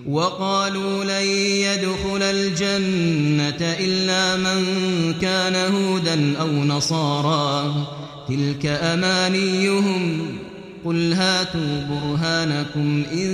وقالوا لن يدخل الجنة إلا من كان هودا أو نصارى تلك أمانيهم قل هاتوا برهانكم إن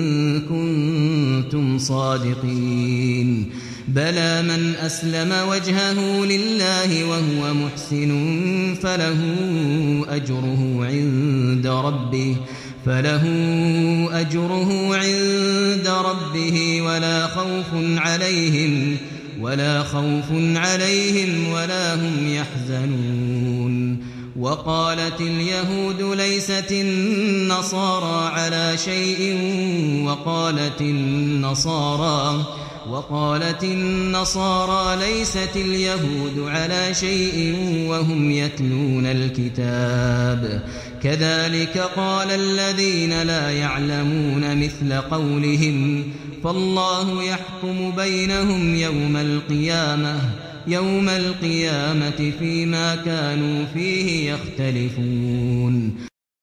كنتم صادقين بلى من أسلم وجهه لله وهو محسن فله أجره عند ربه فله أجره عند ربه ولا خوف عليهم ولا خوف عليهم ولا هم يحزنون وقالت اليهود ليست النصارى على شيء وقالت النصارى وقالت النصارى ليست اليهود على شيء وهم يتلون الكتاب كذلك قال الذين لا يعلمون مثل قولهم فالله يحكم بينهم يوم القيامة يوم القيامة فيما كانوا فيه يختلفون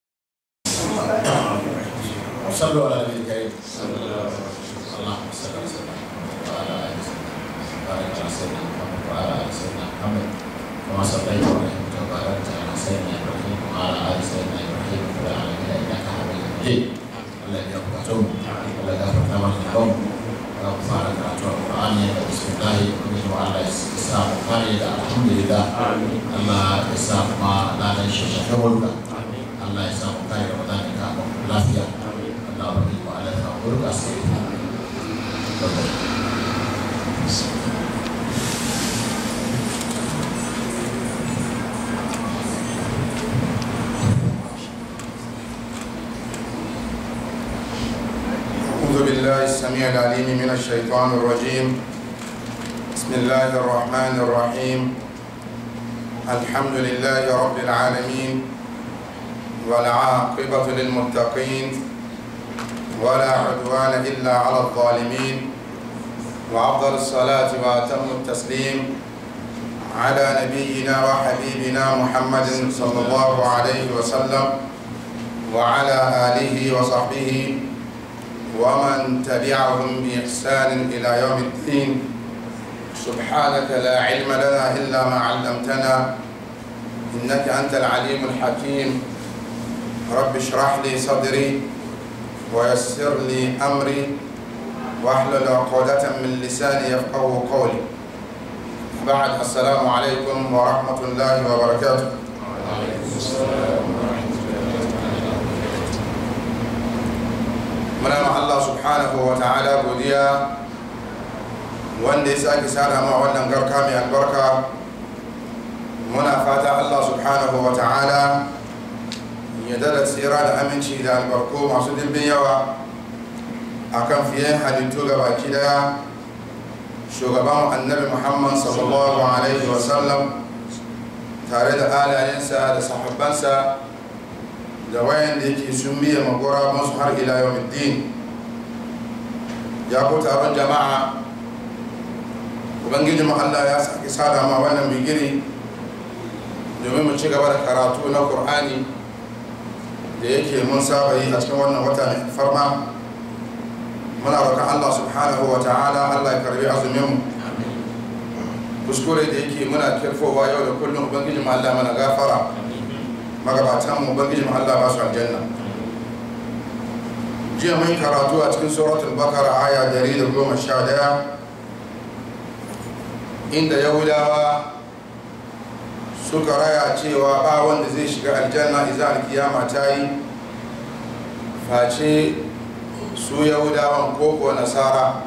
صلوا على النبي الكريم اللهم صل وسلم وعلى ال سيدنا وبارك على سيدنا محمد وعلى ال سيدنا محمد كما صليت ورحمت وباركت على سيدنا ابراهيم وعلى ال سيدنا ابراهيم في العالمين انك حميد مجيد الذي يغفرتم الذي غفرت لكم وغفر karatu alqur'ani da bismillah kuma Allah ya sa mu kare da alhamdulillah Allah ya sa kuma ladan shi shi kawulka Allah ya sa mu kare Ramadan ka lafiya Allah ba mu ala ta burka sai أعوذ بالله السميع العليم من الشيطان الرجيم بسم الله الرحمن الرحيم الحمد لله رب العالمين والعاقبة للمتقين ولا عدوان إلا على الظالمين وأفضل الصلاة وأتم التسليم على نبينا وحبيبنا محمد صلى الله عليه وسلم وعلى آله وصحبه ومن تبعهم بإحسان إلى يوم الدين سبحانك لا علم لنا إلا ما علمتنا إنك أنت العليم الحكيم رب اشرح لي صدري ويسر لي أمري واحلل عقدة من لساني يفقه قولي بعد السلام عليكم ورحمة الله وبركاته muna ma Allah subhanahu wa ta'ala godiya wanda ya sake sada ma wannan garka mai albarka muna fata Allah subhanahu wa ta'ala ya dada tsira da aminci da albarko masu dimbin yawa akan fiye halittu ga baki daya shugaban annabi muhammad sallallahu alaihi wasallam tare da alayensa da sahabbansa da wayan da yake sun biya magora masu har ila yau din ya ku taron jama'a ubangiji Allah ya sake sada ma wannan bigiri domin mu ci gaba da karatu na Kur'ani da yake mun saba yi a cikin wannan wata mai farma muna roƙon Allah subhanahu wa ta'ala Allah ya karbi azumin mu kuskure da yake muna kirfowa yau da kullum ubangiji Allah mana gafara magabatan mu ubangiji Allah ba su aljanna jiya mun karatu a cikin suratul bakara aya 111 inda yahudawa suka raya cewa ba wanda zai shiga aljanna idan alkiyama ta yi face su yahudawan koko nasara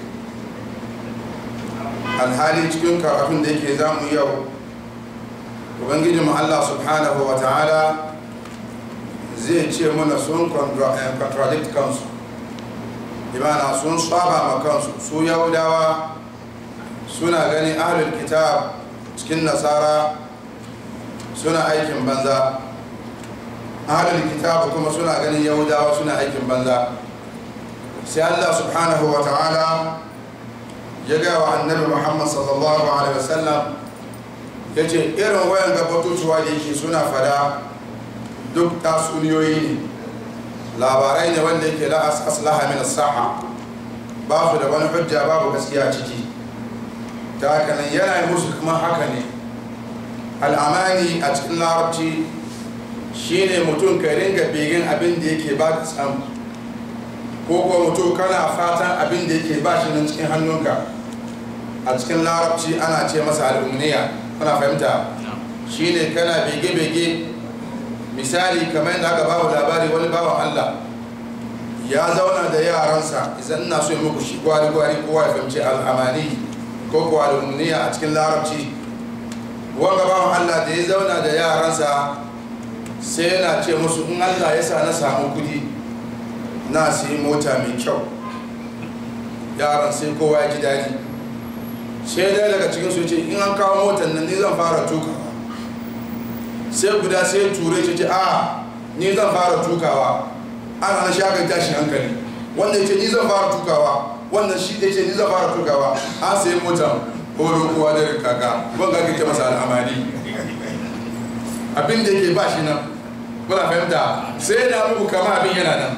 alhali cikin karatun da yake zamu yau ubangijinmu allah subhanahu wa ta'ala zai ce mana sun contradict kansu imana sun saba ma kansu su yahudawa suna gani ahlul kitab cikin nasara suna aikin banza ahlul kitab kuma suna ganin yahudawa suna aikin banza sai allah subhanahu wa ta'ala ya gaya wa annabi muhammad sallallahu alaihi wasallam ya ce irin wayan gabatotuwa da yake suna fada duk tatsuniyoyi ne labarai ne wanda yake la aslaha min saha ba su da wani hujja babu gaskiya ciki ta haka nan yana yi musu kuma haka ne al'amani a cikin larabci shine mutum ka ringa begen abin da yake ba ka samu ko kuwa mutum kana fatan abin da yake ba shi nan cikin hannunka a cikin larabci ana ce masa al'umniya kuna fahimta shine kana bege-bege misali kamar yadda aka bawa labari wani bawan allah ya zauna da yaransa idan ina so yi muku shi gwari-gwari kowa ya fahimci al'amani ko kuwa al'umniya a cikin larabci wanga bawan allah da ya zauna da yaransa sai yana ce musu in allah ya sa na samu kudi na sayi mota mai kyau yaran sai kowa ya ji daji sai dai daga cikin su ce in an kawo motar nan ni zan fara tukawa sai guda sai ture ce ce a ni zan fara tukawa ana na shagar tashi hankali wanda ya ce ni zan fara tukawa wannan shi da ce ni zan fara tukawa an sayi motar horo kowa da kaka ban ga kake masa al'amari abin da yake ba shi nan kuna fahimta sai na muku kama abin yana nan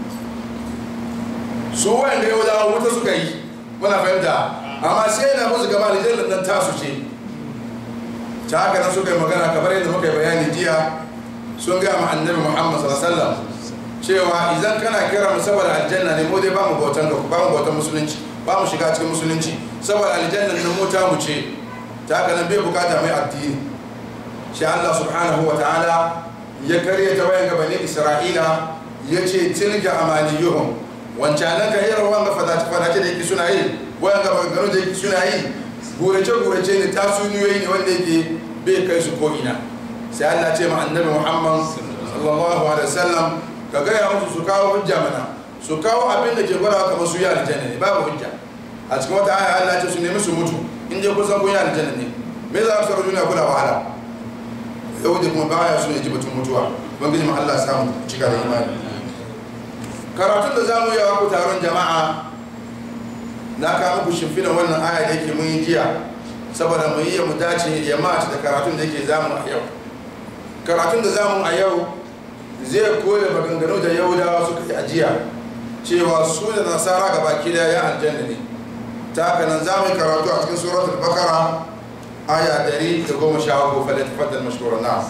su wanda yau da wuta suka yi kuna fahimta amma sai na musu gaba da jallar nan tasu ce ta haka nan suka yi magana kamar yadda muka yi bayani jiya sun gaya ma annabi muhammad sallallahu alaihi wasallam cewa idan kana kira mu saboda aljanna ne mu dai ba mu bautan ba mu bautan musulunci ba mu shiga cikin musulunci saboda aljanna nan mu ta mu ce ta haka nan bai bukata mai addini shi Allah subhanahu wa ta'ala ya karya ta wayan gabanin Isra'ila ya ce tilga amaniyuhum wancanan ka irin wanga fadace fadace da yake suna yi wayan gaba gano da yake suna yi gurace gurace ne tasuniyoyi ne wanda yake bai kai su ko ina sai Allah ce ma annabi Muhammad sallallahu alaihi wasallam ka gaya musu su kawo hujja mana su kawo abin da ke gwada kamar su yi aljanna ne babu hujja a cikin wata aya Allah ce su nemi su mutu in je kusan kun yi aljanna ne me za su duniya kula wahala yau da kuma baya su ne ji batun mutuwa ubangiji ma Allah samu cika da imani karatun da zamu yi ku taron jama'a na kawo muku shimfinan wannan aya da yake mun yi jiya saboda mu yi mu dace ya mace da karatun da yake zamu a yau karatun da zamu a yau zai koya maganganu da yahudawa suka yi ajiya cewa su da nasara ga baki da ya aljanna ne ta haka nan za mu yi karatu a cikin suratul bakara aya 113 falai tafaddal mashkura na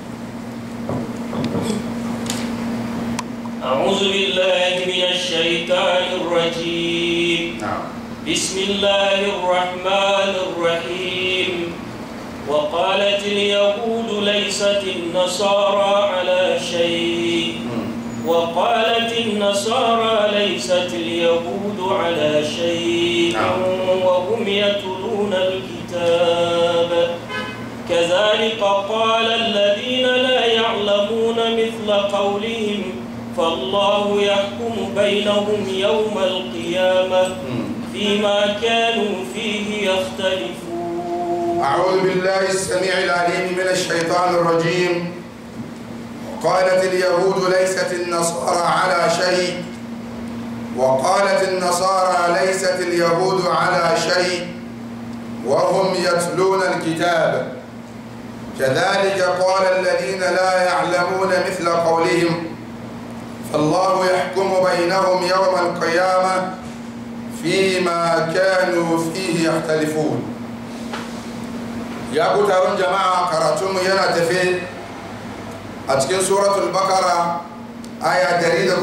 أعوذ بالله من الشيطان الرجيم بسم الله الرحمن الرحيم وقالت اليهود ليست النصارى على شيء وقالت النصارى ليست اليهود على شيء وهم يتلون الكتاب كذلك قال الذين لا يعلمون مثل قولهم فالله يحكم بينهم يوم القيامة فيما كانوا فيه يختلفون أعوذ بالله السميع العليم من الشيطان الرجيم قالت اليهود ليست النصارى على شيء وقالت النصارى ليست اليهود على شيء وهم يتلون الكتاب كذلك قال الذين لا يعلمون مثل قولهم فالله يحكم بينهم يوم القيامة فيما كانوا فيه يختلفون ya ku taron jama'a karatunmu yana tafe a cikin suratul bakara aya 113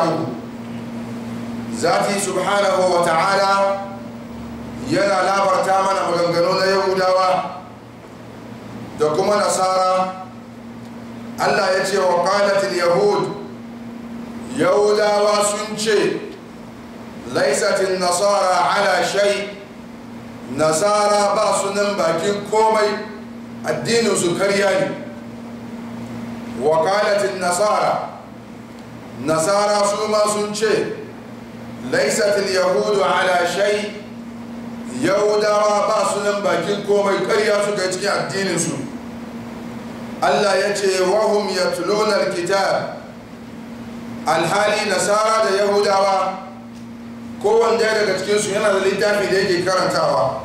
zati subhanahu wa ta'ala yana labarta mana maganganu na yahudawa da kuma nasara allah ya ce wa qalatil yahud yahudawa sun ce laisatin nasara ala shai nasara ba su nan bakin komai addininsu karya ne wakalatin nasara nasara su ma sun ce laisatin yahudu ala shai yahudawa ba su nan bakin komai karya su ga cikin addininsu allah ya ce wahum ya tulonar kitab alhali nasara da yahudawa kowanne daga cikinsu yana da littafi da yake karantawa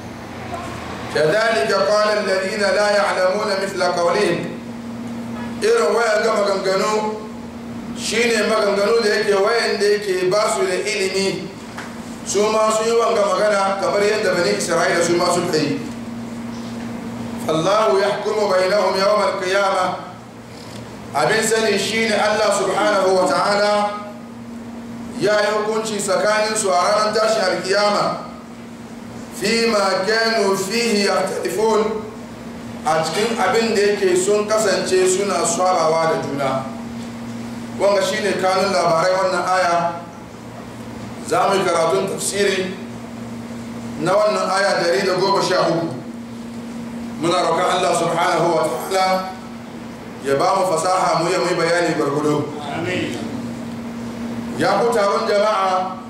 كذلك قال الذين لا يعلمون مثل قولهم irin waya ga maganganu shine maganganu da yake wayan da yake ba su da ilimi su ma su yi wanga magana kamar yadda bani isra'ila su ma suka yi fallahu ya hukumu bainahum yawmal qiyama abin sani shine Allah subhanahu wa ta'ala ya yi hukunci tsakanin su a ranar tashin alkiyama fi ma kanu fihi yahtalifun a cikin abin da yake sun kasance suna swabawa da juna wanga shine kanun labarai wannan aya za mu yi karatun tafsiri na wannan aya dari da goma sha uku muna roƙon Allah subhanahu wa ta'ala ya ba mu fasaha mu yi mai bayani gwargwado ya ku taron jama'a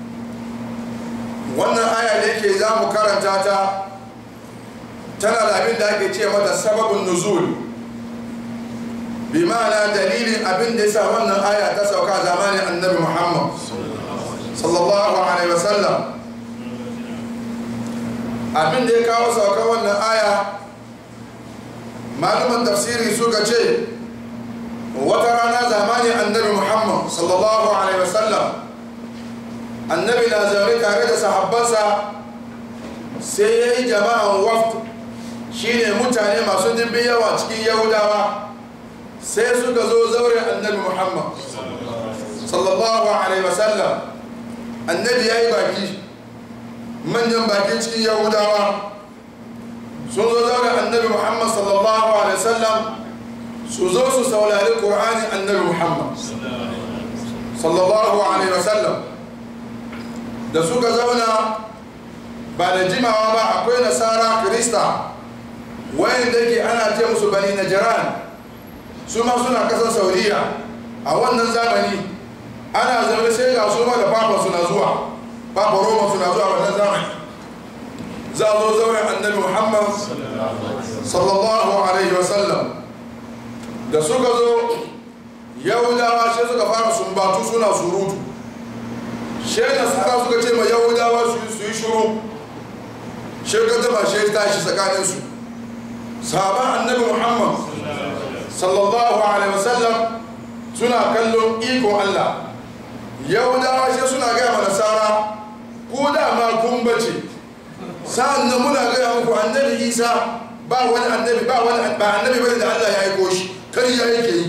wannan aya da yake za mu karanta ta tana da abin da ake ce mata sababin nuzul bi ma'ana dalilin abin da ya sa wannan aya ta sauka zamanin annabi muhammad sallallahu alaihi wasallam abin da ya kawo sauka wannan aya malaman tafsiri suka ce wata rana zamanin annabi muhammad sallallahu alaihi wasallam annabi na zaune tare da sahabbansa sai ya yi jama'an waft shine mutane masu dimbin yawa cikin yahudawa sai suka zo zaure annabi muhammad sallallahu alaihi wasallam annabi ya yi baki manyan baki cikin yahudawa sun zo zaure annabi muhammad sallallahu alaihi wasallam su zo su saurari ƙur'ani annabi muhammad sallallahu alaihi wasallam da suka zauna ba da jimawa ba akwai nasara kirista wayan da ke ana ce musu bani najiran su ma suna kasar saudiya a wannan zamani ana zaune sai ga su ma da papa suna zuwa papa roma suna zuwa wannan zamani za a zo zaune annabi muhammad sallallahu alaihi wasallam da suka zo yahudawa sai suka fara sumbatu suna surutu shai nasara suka ce ma yahudawa su yi shuru shai ka zama shai tashi tsakaninsu sahaban annabi muhammad sallallahu alaihi wasallam suna kallon ikon allah yahudawa shai suna gaya ma nasara ko dama kun bace sa'an nan muna gaya muku annabi isa ba wani annabi ba wani ba annabi bane da allah ya aiko shi kar ya yake yi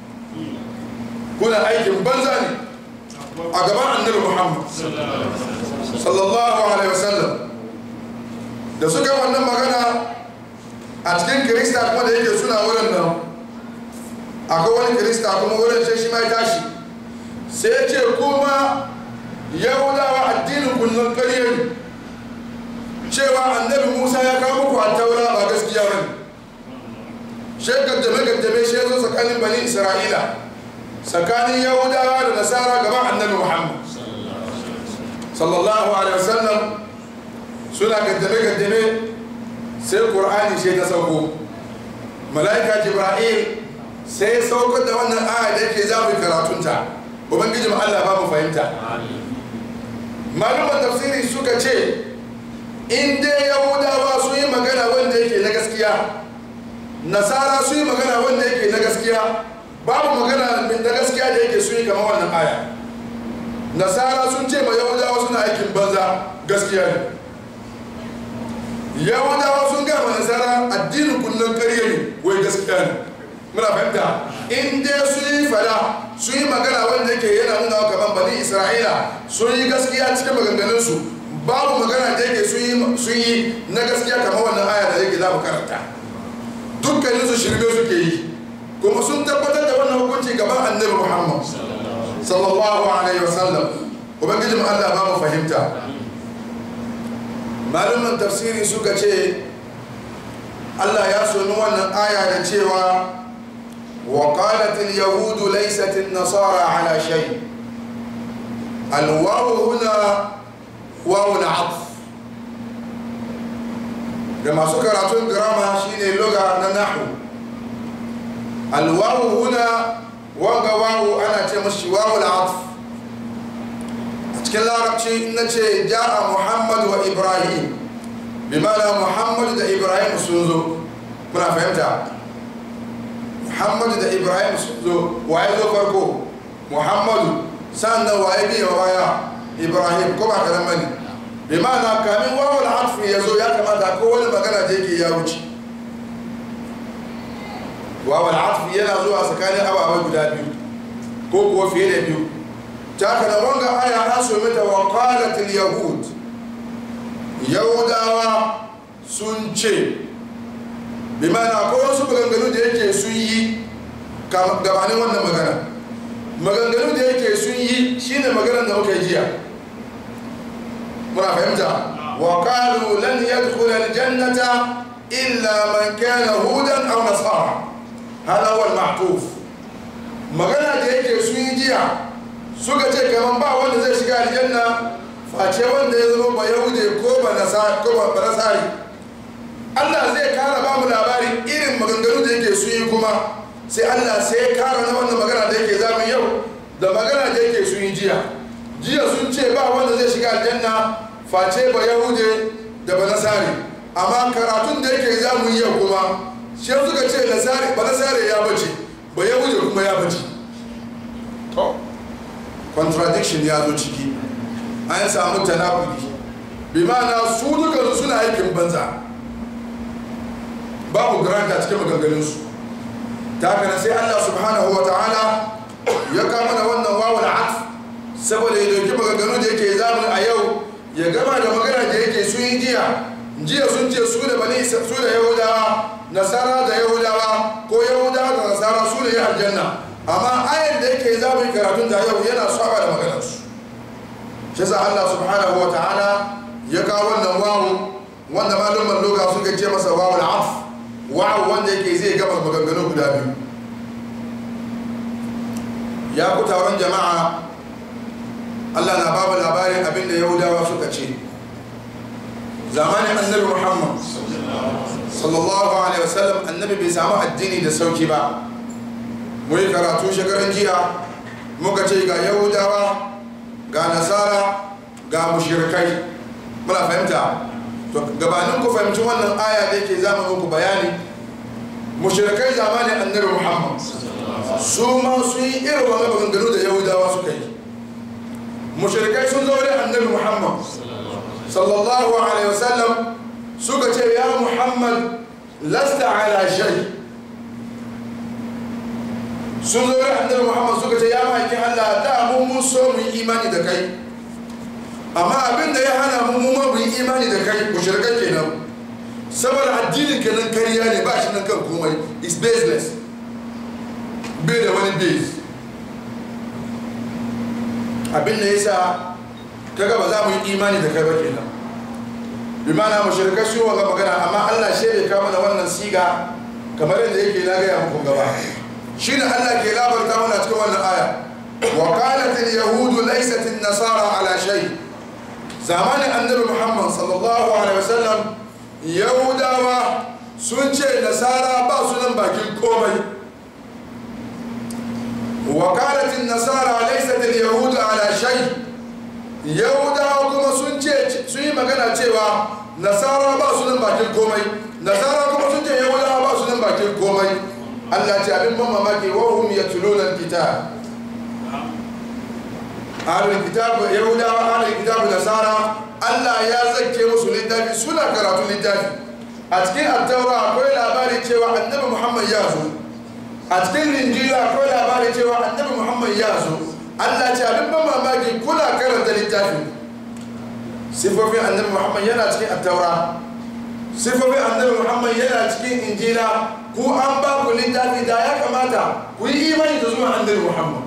kuna aikin banza ne a gaban annabi muhammad sallallahu alaihi wasallam da suka wannan magana a cikin kirista kuma da yake suna wurin nan akwai wani kirista kuma wurin sai shi mai tashi sai ya ce kuma yahudawa addinin kullum ƙarya ne cewa annabi musa ya kawo muku a taura ba gaskiya ba ne shekar da magaddame shi ya zo tsakanin bani isra'ila tsakanin yahudawa da nasara gaban annabi muhammad sallallahu alaihi wasallam suna gaddame-gaddame sai ƙur'ani shi ta sauko mala'ika jibra'il sai ya saukar da wannan aya da yake za mu yi karatunta ubangijin allah ba mu fahimta malumar tafsiri suka ce in dai yahudawa sun yi magana wanda yake na gaskiya nasara sun yi magana wanda yake na gaskiya babu magana min da gaskiya da yake sun yi kamar wannan aya nasara sun ce ma yahudawa suna aikin banza gaskiya ne yahudawa sun gama nasara addinin kullum karye ne wai gaskiya ne muna fahimta in dai sun yi fada sun yi magana wanda yake yana nuna kamar bani isra'ila sun yi gaskiya cikin maganganunsu babu magana da yake sun yi na gaskiya kamar wannan aya da yake za mu karanta dukkaninsu shirme suke yi kuma sun tabbatar da wannan hukunci gaban annabi muhammad sallallahu alaihi wasallam ubangijin allah ba mu fahimta malumin tafsiri suka ce allah ya soni wannan aya da cewa وقالت اليهود ليست النصارى على شيء الواو هنا واو العطف da masu karatun girama shine loga na nahu alwawu huna wanga wawu ana ce mashi wawu al'atf a cikin larabci na ce ja'a muhammad wa ibrahim bi mana muhammad da ibrahim sun zo muna fahimta muhammad da ibrahim sun zo waye zo farko muhammadu sannan waye biya baya ibrahim ko ba karan bane bi ma'ana kamin wawul atfi ya zo ya kamata ko wani magana da yake ya wuce wawul atfi yana zuwa tsakanin ababai guda biyu ko kuwa fiye da biyu ta kana wanga aya an so mata wa qalatil yahud yahudawa sun ce bi ma'ana ko wasu maganganu da yake sun yi gabanin wannan magana maganganu da yake sun yi shine maganar da muka yi jiya muna fahimta wa qalu lan yadkhula aljannata illa man kana hudan aw nasara hada huwa al-mahtuf magana da yake sun yi jiya suka ce kaman ba wanda zai shiga aljanna face wanda ya zama ba yahude ko ba nasara ko ba nasari Allah zai kara ba mu labarin irin maganganu da yake sun yi kuma sai Allah sai ya kara na wannan magana da yake zamu yau da magana da yake sun yi jiya jiya sun ce ba wanda zai shiga aljanna face ba yahude da ba nasari amma karatun da yake zamu yau kuma shi suka ce nasari ba nasari ya bace ba yahude kuma ya bace to contradiction ya zo ciki an samu tanakudi bi ma'ana su dukansu suna aikin banza babu garanta cikin maganganunsu ta haka sai Allah subhanahu wa ta'ala ya kama da wannan wawul atf saboda ya dauki maganganu da yake zamani a yau ya gama da magana da yake sun yi jiya jiya sun ce su da bani su da yahudawa nasara da yahudawa ko yahudawa da nasara su ne aljanna amma ayar da yake zamani karatun da yau yana saba da maganarsu shi sa Allah subhanahu wa ta'ala ya kawo wannan wawu wanda malumman loga suka ce masa wawul atf wa'u wanda yake zai gama maganganu guda biyu ya ku taron jama'a allah na babu labarin abinda yahudawa suka ce zamanin annabi muhammad sallallahu alaihi wasallam annabi bai samu addini da sauki ba mu yi karatu shekaran jiya muka ce ga yahudawa ga nasara ga mushirikai muna fahimta to gabanin ku fahimci wannan aya da yake zama muku bayani mushrikai zamanin annabi muhammad su ma sun yi irin wani maganganu da yahudawa suka yi mushrikai sun zaure annabi muhammad sallallahu alaihi wasallam suka ce ya muhammad lasta ala shay sun zaure annabi muhammad suka ce ya ma'aikin allah da mun mun so mu yi imani da kai amma abin da ya hana mu mu mu yi imani da kai mushrikai kenan saboda addinin kenan kariya ne ba shi nan kan komai is baseless bai da wani base abin da yasa kaga ba za mu yi imani da kai ba kenan bi mana mushrikai su wa magana amma Allah shi bai kama da wannan siga kamar yadda yake na gaya muku gaba shine Allah ke labarta mana cikin wannan aya wa qalat al yahud laysat an nasara ala shay' zamanin annabi muhammad sallallahu alaihi wasallam yahudawa sun ce nasara ba su nan bakin komai wakalatin nasara laisat yahudu ala shay yahudawa kuma sun ce sun yi magana cewa nasara ba su nan bakin komai nasara kuma sun ce yahudawa ba su nan bakin komai allah ce abin ban mamaki wahum yatluna alkitab ahlul kitab yahudawa ahlul kitab nasara Allah ya zake musu littafi suna karatu littafi a cikin attaura akwai labari cewa annabi Muhammad ya zo a cikin linjila akwai labari cewa annabi Muhammad ya zo Allah ce abin ban mamaki kuna karanta littafi sifofin annabi Muhammad yana cikin attaura sifofin annabi Muhammad yana cikin injila ku an ba ku littafi da ya kamata ku yi imani da zuwa annabi Muhammad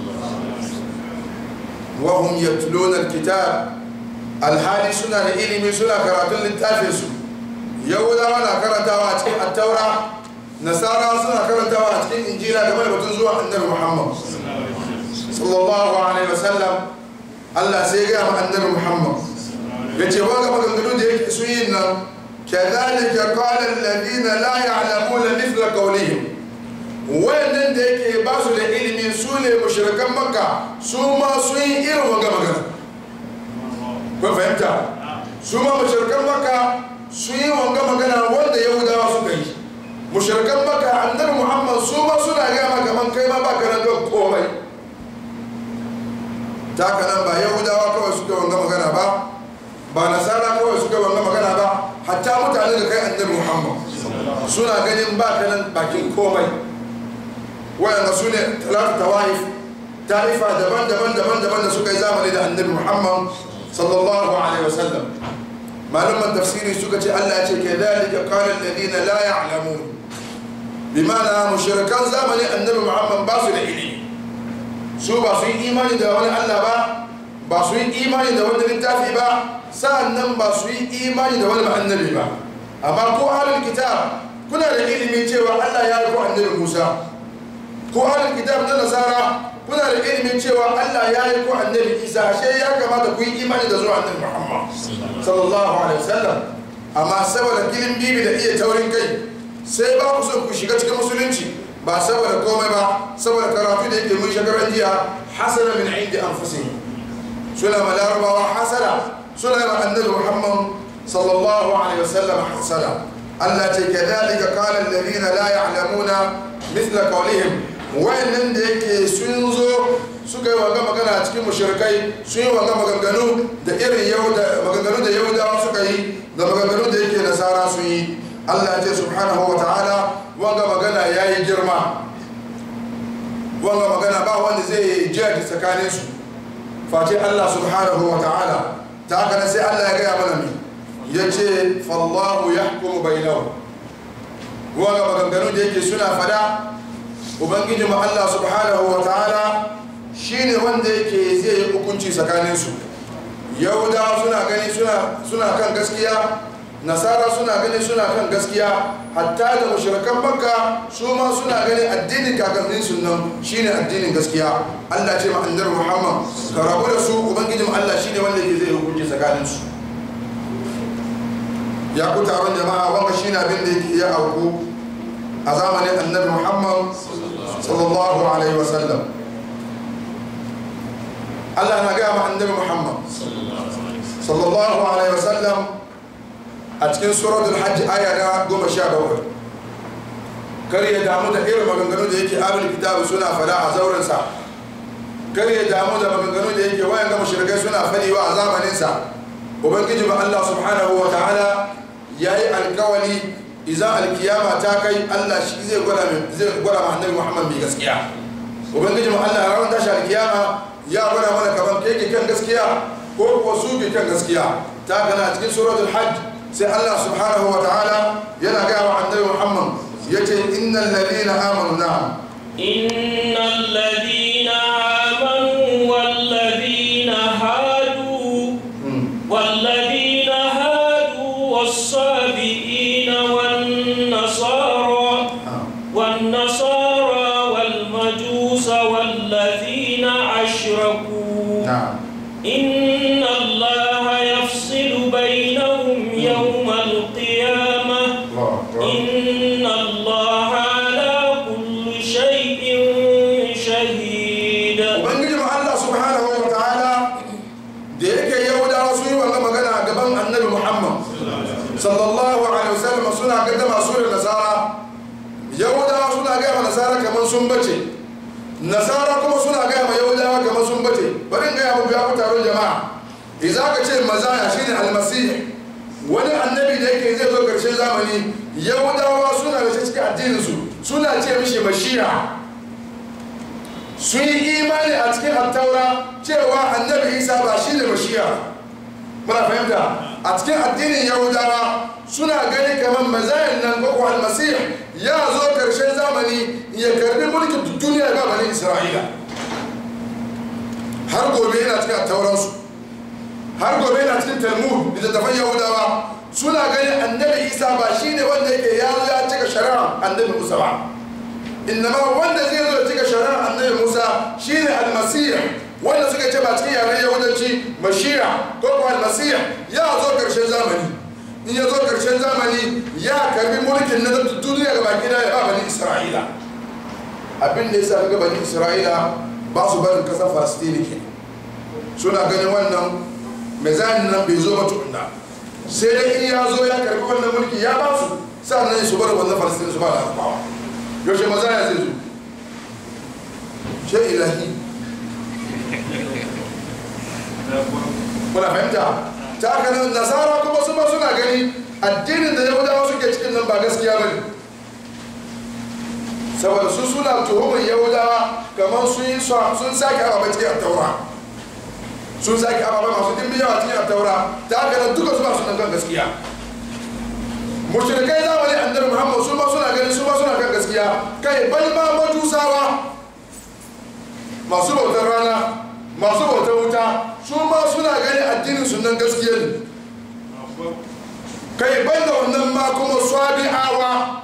wahum yatluna alkitab alhali suna da ilimi suna karatun littafin su yahudawa na karantawa a cikin attaura nasara suna karantawa a cikin injila game da batun zuwa annabi muhammad sallallahu alaihi wasallam allah sai gaya ma annabi muhammad ya ce wanga maganganu da yake sun yi nan kadhalika qala alladhina la ya'lamuna mithla qawlihim wayannan da yake ba su da ilimi su ne mushrikan makka su ma sun yi irin wanga magana kun fahimta su ma mushrikan makka sun yi wanga magana wanda yahudawa suka yi mushrikan makka annabi muhammad su ma suna gaya ma kaman kai ma baka nan don komai ta haka nan ba yahudawa kawai suka wanga magana ba ba nasara kawai suka wanga magana ba hatta mutane da kai annabi muhammad suna ganin ba ka nan bakin komai wayanda su ne talatu tawaif ta'ifa daban-daban daban-daban da suka yi zamani da annabi muhammad sallallahu alaihi wasallam malaman tafsiri suka ce allah ce ke dalika qala alladhina la ya'lamun bimana mushrikan zamani annabi muhammad ba su da ilimi su ba su yi imani da wani allah ba ba su yi imani da wani littafi ba sa'annan ba su yi imani da wani annabi ba amma ko ahlul kitab kuna da ilimi cewa allah ya yi ko annabi musa ko ahlul kitab na nasara kuna da ilimin cewa Allah ya yi ko annabi Isa ashe ya kamata ku yi imani da zuwa annabi Muhammad sallallahu alaihi wasallam amma saboda kilin bibi da iya taurin kai sai ba ku son ku shiga cikin musulunci ba saboda komai ba saboda karatu da yake mun shagaran jiya hasana min indi anfusihim suna ma larabawa hasara suna ma annabi Muhammad sallallahu alaihi wasallam hasara Allah ce kadhalika qala alladhina la ya'lamuna mithla qawlihim wayannan da yake sun zo suka yi wanga magana a cikin mushrikai sun yi wanga maganganu da irin maganganu da yahudawa suka yi da maganganu da yake nasara sun yi allah ce subhanahu wa ta'ala wanga magana ya yi girma wanga magana ba wanda zai yi jihar tsakanin su face allah subhanahu wa ta'ala ta haka na sai allah ya gaya mana mai ya ce fallahu ya hukumu bainahu wanga maganganu da yake suna fada ubangiji mu Allah subhanahu wa ta'ala shine wanda yake zai yi hukunci tsakanin su yahudawa suna gani suna suna kan gaskiya nasara suna gani suna kan gaskiya hatta da mushrikan makka su ma suna gani addinin kakannin su nan shine addinin gaskiya Allah ce ma annabi Muhammad ka rabu da su ubangiji mu Allah shine wanda yake zai yi hukunci tsakanin su ya ku taron jama'a wanga shine abin da yake ya auku a zamanin annabi Muhammad sallallahu alaihi wasallam Allah na gaya ma annabi Muhammad sallallahu alaihi wasallam a cikin suratul hajj aya na goma sha bakwai kar ya damu da irin maganganu da yake abin kitabu suna fada a zaurinsa kar ya damu da maganganu da yake wayan ga mushrikai suna fadiwa a zamaninsa ubangiji ba Allah subhanahu wa ta'ala yayi alkawali idan alkiyama ta kai Allah shi zai gwada zai gwada ma annabi Muhammad mai gaskiya ubangiji mu Allah ran tashi alkiyama ya gwada mana kaman kai ke kan gaskiya ko kuwa su ke kan gaskiya ta kana cikin suratul hajj sai Allah subhanahu wa ta'ala yana ga wa annabi Muhammad yace innal ladina amanu na innal ladina amanu wal ladina hadu wal ladina hadu was-sabiina والنصارى والنصارى والمجوس والذين أشركوا نعم إن الله يفصل بينهم يوم القيامة إن الله على كل شيء شهيد ubangiji mu Allah subhanahu wa ta'ala da yake yahudawa sun yi wannan magana gaban annabi Muhammad sallallahu alaihi wasallam suna gaddama su da nasara yahudawa suna gaya ma nasara kamar sun bace nasara kuma suna gaya ma yahudawa kamar sun bace bari in gaya muku ya ku taron jama'a idan ka ce mazaya shine almasih wani annabi da yake zai zo karshen zamani yahudawa suna da shi cikin addinin su suna ce mishi mashiya sun yi imani a cikin attaura cewa annabi isa ba shi ne mashiya muna fahimta a cikin addinin yahudawa suna gani kamar mazayin nan ko almasih ya zo karshen zamani ya karbi mulkin duniya ba bani isra'ila har gobe yana cikin attauransu har gobe yana cikin talmud littattafan yahudawa suna gani annabi isa ba shi ne wanda yake ya zo ya cika shari'a annabi musa ba innama wanda zai zo cika shari'a annabi musa shine almasih wanda suka ce ba cikin yaren yahudanci mashiya ko ko almasih ya zo karshen zamani in ya zo karshen zamani ya karbi mulkin na duniya ga baki ya ba bani isra'ila abin da yasa ga bani isra'ila ba su barin kasar falastini ke suna ganin wannan mezanin nan bai zo ba tukunna sai dai in ya zo ya karbi wannan mulki ya ba su sa'annan su bar wannan falastini su ba da alfawa yaushe maza ya zai zo ce ilahi kuna fahimta ta haka nan nasara kuma su ma suna gani addinin da yahudawa suke cikin nan ba gaskiya ba ne saboda su suna tuhumar yahudawa kamar sun yi sun sake ababai cikin taura sun sake ababai masu dimbin yawa cikin taura ta haka nan duka su ba su kan gaskiya mushrikai zamani annabi muhammad su ma suna gani su ma suna kan gaskiya kai bal ma majusawa masu bautar rana masu bautar wuta su ma suna gani addinin sunan gaskiya ne kai ban da wannan ma kuma swabi'awa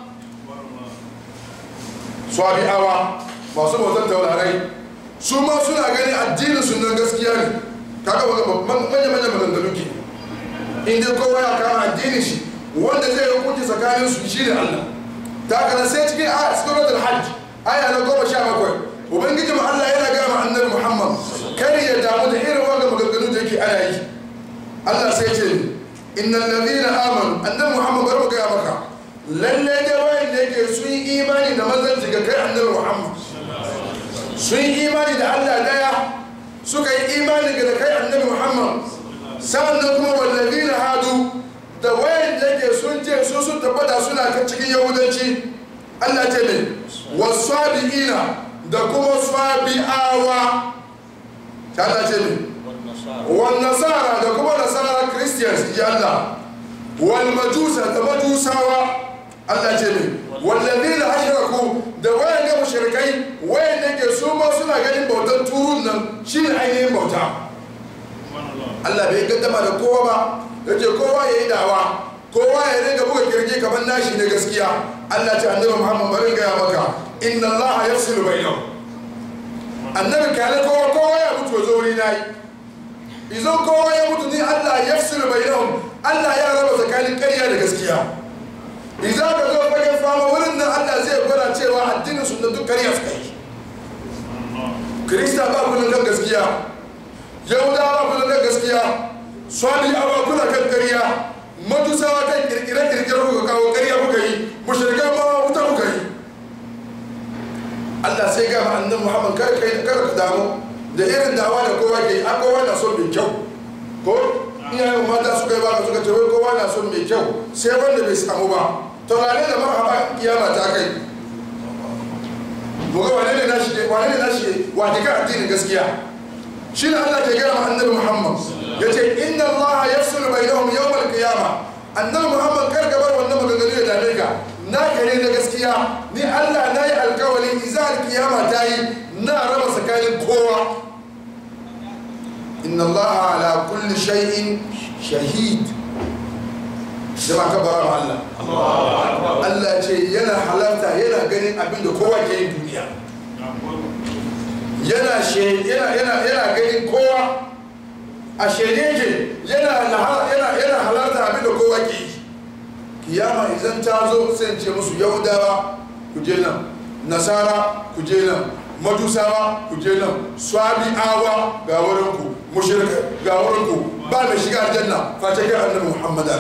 swabi'awa masu bautar taurarai su ma suna gani addinin sunan gaskiya ne kaga manya manya maganganu ke inda kowa ya kama addinin shi wanda zai hukunci tsakanin su shi ne Allah ta kana sai cikin a suratul hajj aya na goma sha bakwai ubangiji mu Allah yana gaya ma annabi Muhammad kar ya damu da irin wanga maganganu da yake ana yi Allah sai ce innal ladina amanu annabi Muhammad bari mu gaya maka lalle da wayan da yake sun yi imani da manzanci ga kai annabi Muhammad sun yi imani da Allah daya suka yi imani ga kai annabi Muhammad sannan kuma wallazina hadu da wayan da yake sun ce su sun tabbata suna kan cikin yahudanci Allah ce ne wasabi'ina da kuma sabi'awa ta Allah ce ne wal nasara da kuma nasara christians ji Allah wal majusa da majusawa Allah ce ne wallazina ashraku da wayan da mushrikai wayan da ke su ma suna ganin bautar turun nan shine ainihin bauta Allah bai gaddama da kowa ba yace kowa yayi dawa kowa ya ringa buga kirji kamar nashi ne gaskiya Allah ce annabi Muhammad bari gaya maka inna Allah yafsilu bainahum annabi kale kowa kowa ya mutu zo wuri nayi idan kowa ya mutu ni Allah yafsilu bainahum Allah ya raba tsakanin ƙarya da gaskiya idan ka zo fagen fama wurin nan Allah zai gwada cewa addinin su da duk ƙarya suka yi Kirista ba ku kan gaskiya Yahudawa ba ku kan gaskiya Swali awa kuna kan ƙarya Majusawa kan kirkire-kirkire kuka kawo ƙarya kuka yi mushrikai ma wuta kuka yi Allah sai ga annabi Muhammad kar kai kar ka damu da irin dawa da kowa ke a kowa na son mai kyau ko iyayen mata suka yi baka suka ce wai kowa na son mai kyau sai wanda bai samu ba to wane da marhaba kiyama ta kai mu ga wane ne nashi wane ne nashi wata ka addinin gaskiya shi ne Allah ke gaya ma annabi Muhammad yace inna Allah yafsul bainahum yawm al-qiyamah annabi Muhammad kar ka bar wannan maganganu ya dame ka na kare na gaskiya ni Allah na yi alkawari iza alkiyama ta yi na raba tsakanin kowa inna Allah ala kulli shay'in shahid jama ka bara ma Allah Allah ce yana halarta yana ganin abin da kowa ke yin duniya yana yana yana yana ganin kowa a shede ke yana yana halarta abin da kowa ke yi kiyama idan ta zo sai ce musu yahudawa ku je nan nasara ku je nan majusawa ku je nan swabi'awa ga wurin ku mushrika ga wurin ku ba mai shiga aljanna face ga annabi muhammad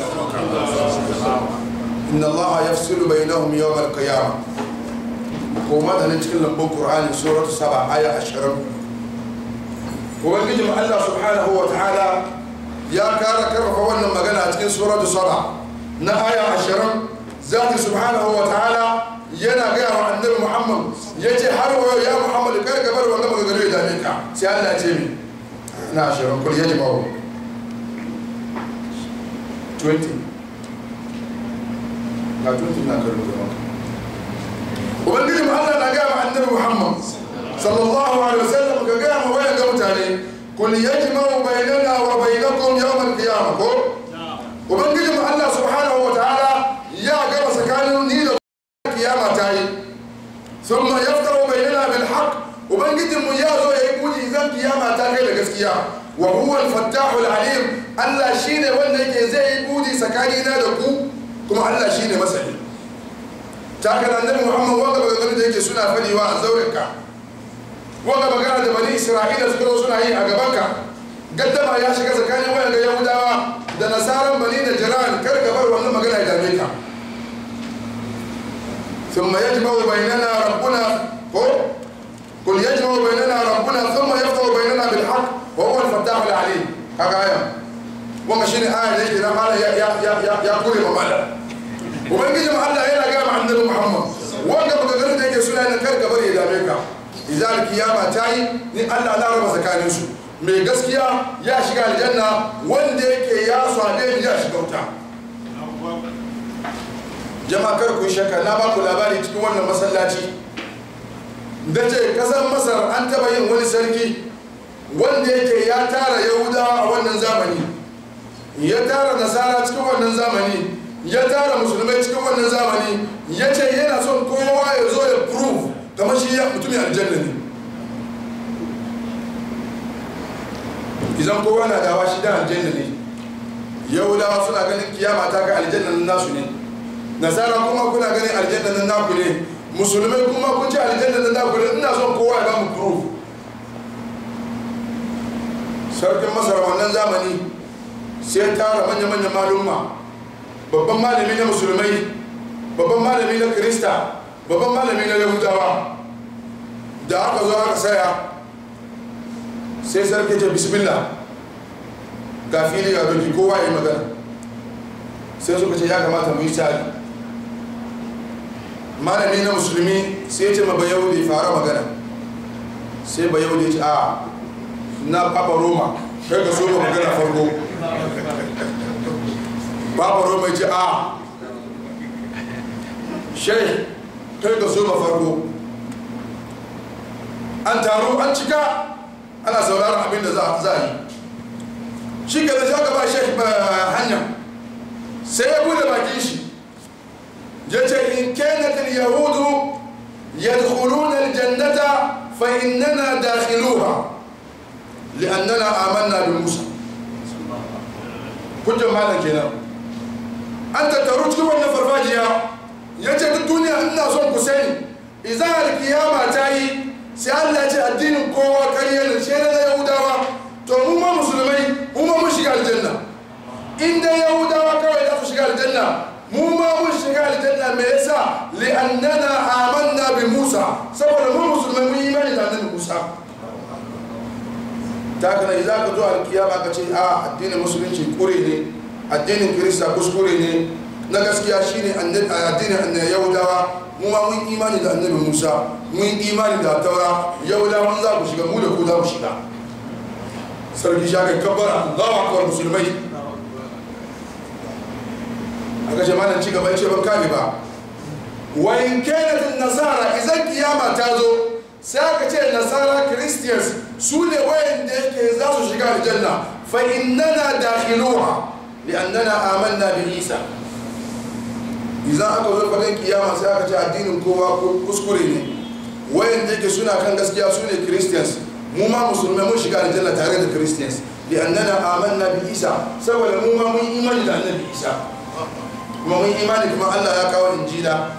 inna allah yafsilu bainahum yawm al-qiyamah ko ma da cikin lambun qur'ani suratu saba aya 20 ubangiji allah subhanahu wa ta'ala ya kara karfafa wannan magana a cikin suratu saba na aya ashirin zati subhanahu wa ta'ala yana gaya wa annabi muhammad ya ce har wayo ya muhammad kar ka bar wannan maganganu ya dame ka sai allah ce mi na ashirin kul yaji mawa 20 ga 20 na karin da maka ubangiji mu allah na gaya wa annabi muhammad sallallahu alaihi wasallam ka gaya ma wayan ga mutane kul yajma'u bainana wa bainakum yawm al-qiyamah ko ubangiji mu Allah subhanahu wa ta'ala ya gama tsakanin ni da kiyama ta yi thumma yaftaru bainana bil haqq ubangijin mu ya zo yayi buji idan kiyama ta kai da gaskiya wa huwa al fattahul alim Allah shine wanda yake zai yi buji tsakanina da ku kuma Allah shine masani ta kana annabi Muhammad wanda magana da yake suna fadiwa a zaurin ka wanda magana da bani Isra'ila suka zo suna yi a gaban ka gaddama ya shiga tsakanin wayan ga Yahudawa da nasaran bani da jiran kar ka bar wannan magana ya dame ka ثم يجمع بيننا ربنا قل يجمع بيننا ربنا ثم يفتح بيننا بالحق وهو الفتاح العليم kaga aya wanga shine aya da yake na mala ya ya ya ya, ya kure ma mala ubangiji ma Allah yana ga ma annabi Muhammad wanga maganganun da yake suna nan kar ka bari ya dame ka idan kiyama ta yi ni Allah na raba tsakanin su mai gaskiya ya shiga aljanna wanda yake ya swade ni ya shiga wuta jama'a kar ku yi shakka na ba ku labari cikin wannan masallaci da ce kasar masar an taba yin wani sarki wanda yake ya tara yahudawa a wannan zamani ya tara nasara cikin wannan zamani ya tara musulmai cikin wannan zamani ya ce yana son kowa ya zo ya prove kamar shi ya mutumin aljanna ne idan kowa na dawa shi da aljanna ne yahudawa suna ganin kiyama ta ga aljanna nasu ne nasara kuma kuna ganin aljanna nan naku ne musulmai kuma kun ci aljanna nan naku ne ina son kowa ya ba mu proof sarkin masar wannan zamani sai tara manya-manyan malumma babban malami na musulmai babban malami na krista babban malami na yahudawa da aka zo aka saya sai sarki ce bismillah ga fili ga doki kowa ya yi magana sai suka ce ya kamata mu yi sari malami na musulmi sai ce ma bayahudi fara magana sai bayahudi ce a na papa roma kai ka so ma magana farko papa roma ce a shai kai ka so ma farko an taro an cika ana sauraron abin da za a yi shi ke da shi aka ba shai hanya sai ya bude bakin shi yace in kanat al-yahudu yadkhuluna al-jannata fa innana dakhiluha li'annana amanna bi Musa hujjar malam kenan an tattaru cikin wannan farfajiya yace duk duniya ina son ku sani idan al-kiyama ta yi sai Allah ya ce addinin kowa kariya ne sai na yahudawa to mu ma musulmai mu ma mun shiga aljanna in dai yahudawa kawai za su shiga aljanna mu ma mun shiga aljanna me yasa li'annana amanna bi Musa saboda mu musulmai mun yi imani da annabi Musa ta kana idza ka zo alkiyama ka ce a addinin musulunci kure ne addinin kirista kuskure ne na gaskiya shine addinin annabi yahudawa mu ma mun imani da annabi Musa mun imani da taura yahudawa za ku shiga mu da ku za ku shiga sarki shaka kabbara Allahu akbar musulmai aka ce malam ci gaba ce ban kame ba wa in kanat nasara idan kiyama ta zo sai aka ce nasara christians su ne wayanda yake za su shiga aljanna fa innana dakhiluha li'annana amanna bi isa idan aka zo fagen kiyama sai aka ce addinin kowa kuskure ne wayanda yake suna kan gaskiya su ne christians mu ma musulmai mun shiga aljanna tare da christians li'annana amanna bi isa saboda mu ma mun imani da annabi isa kuma mun imani kuma Allah ya kawo injila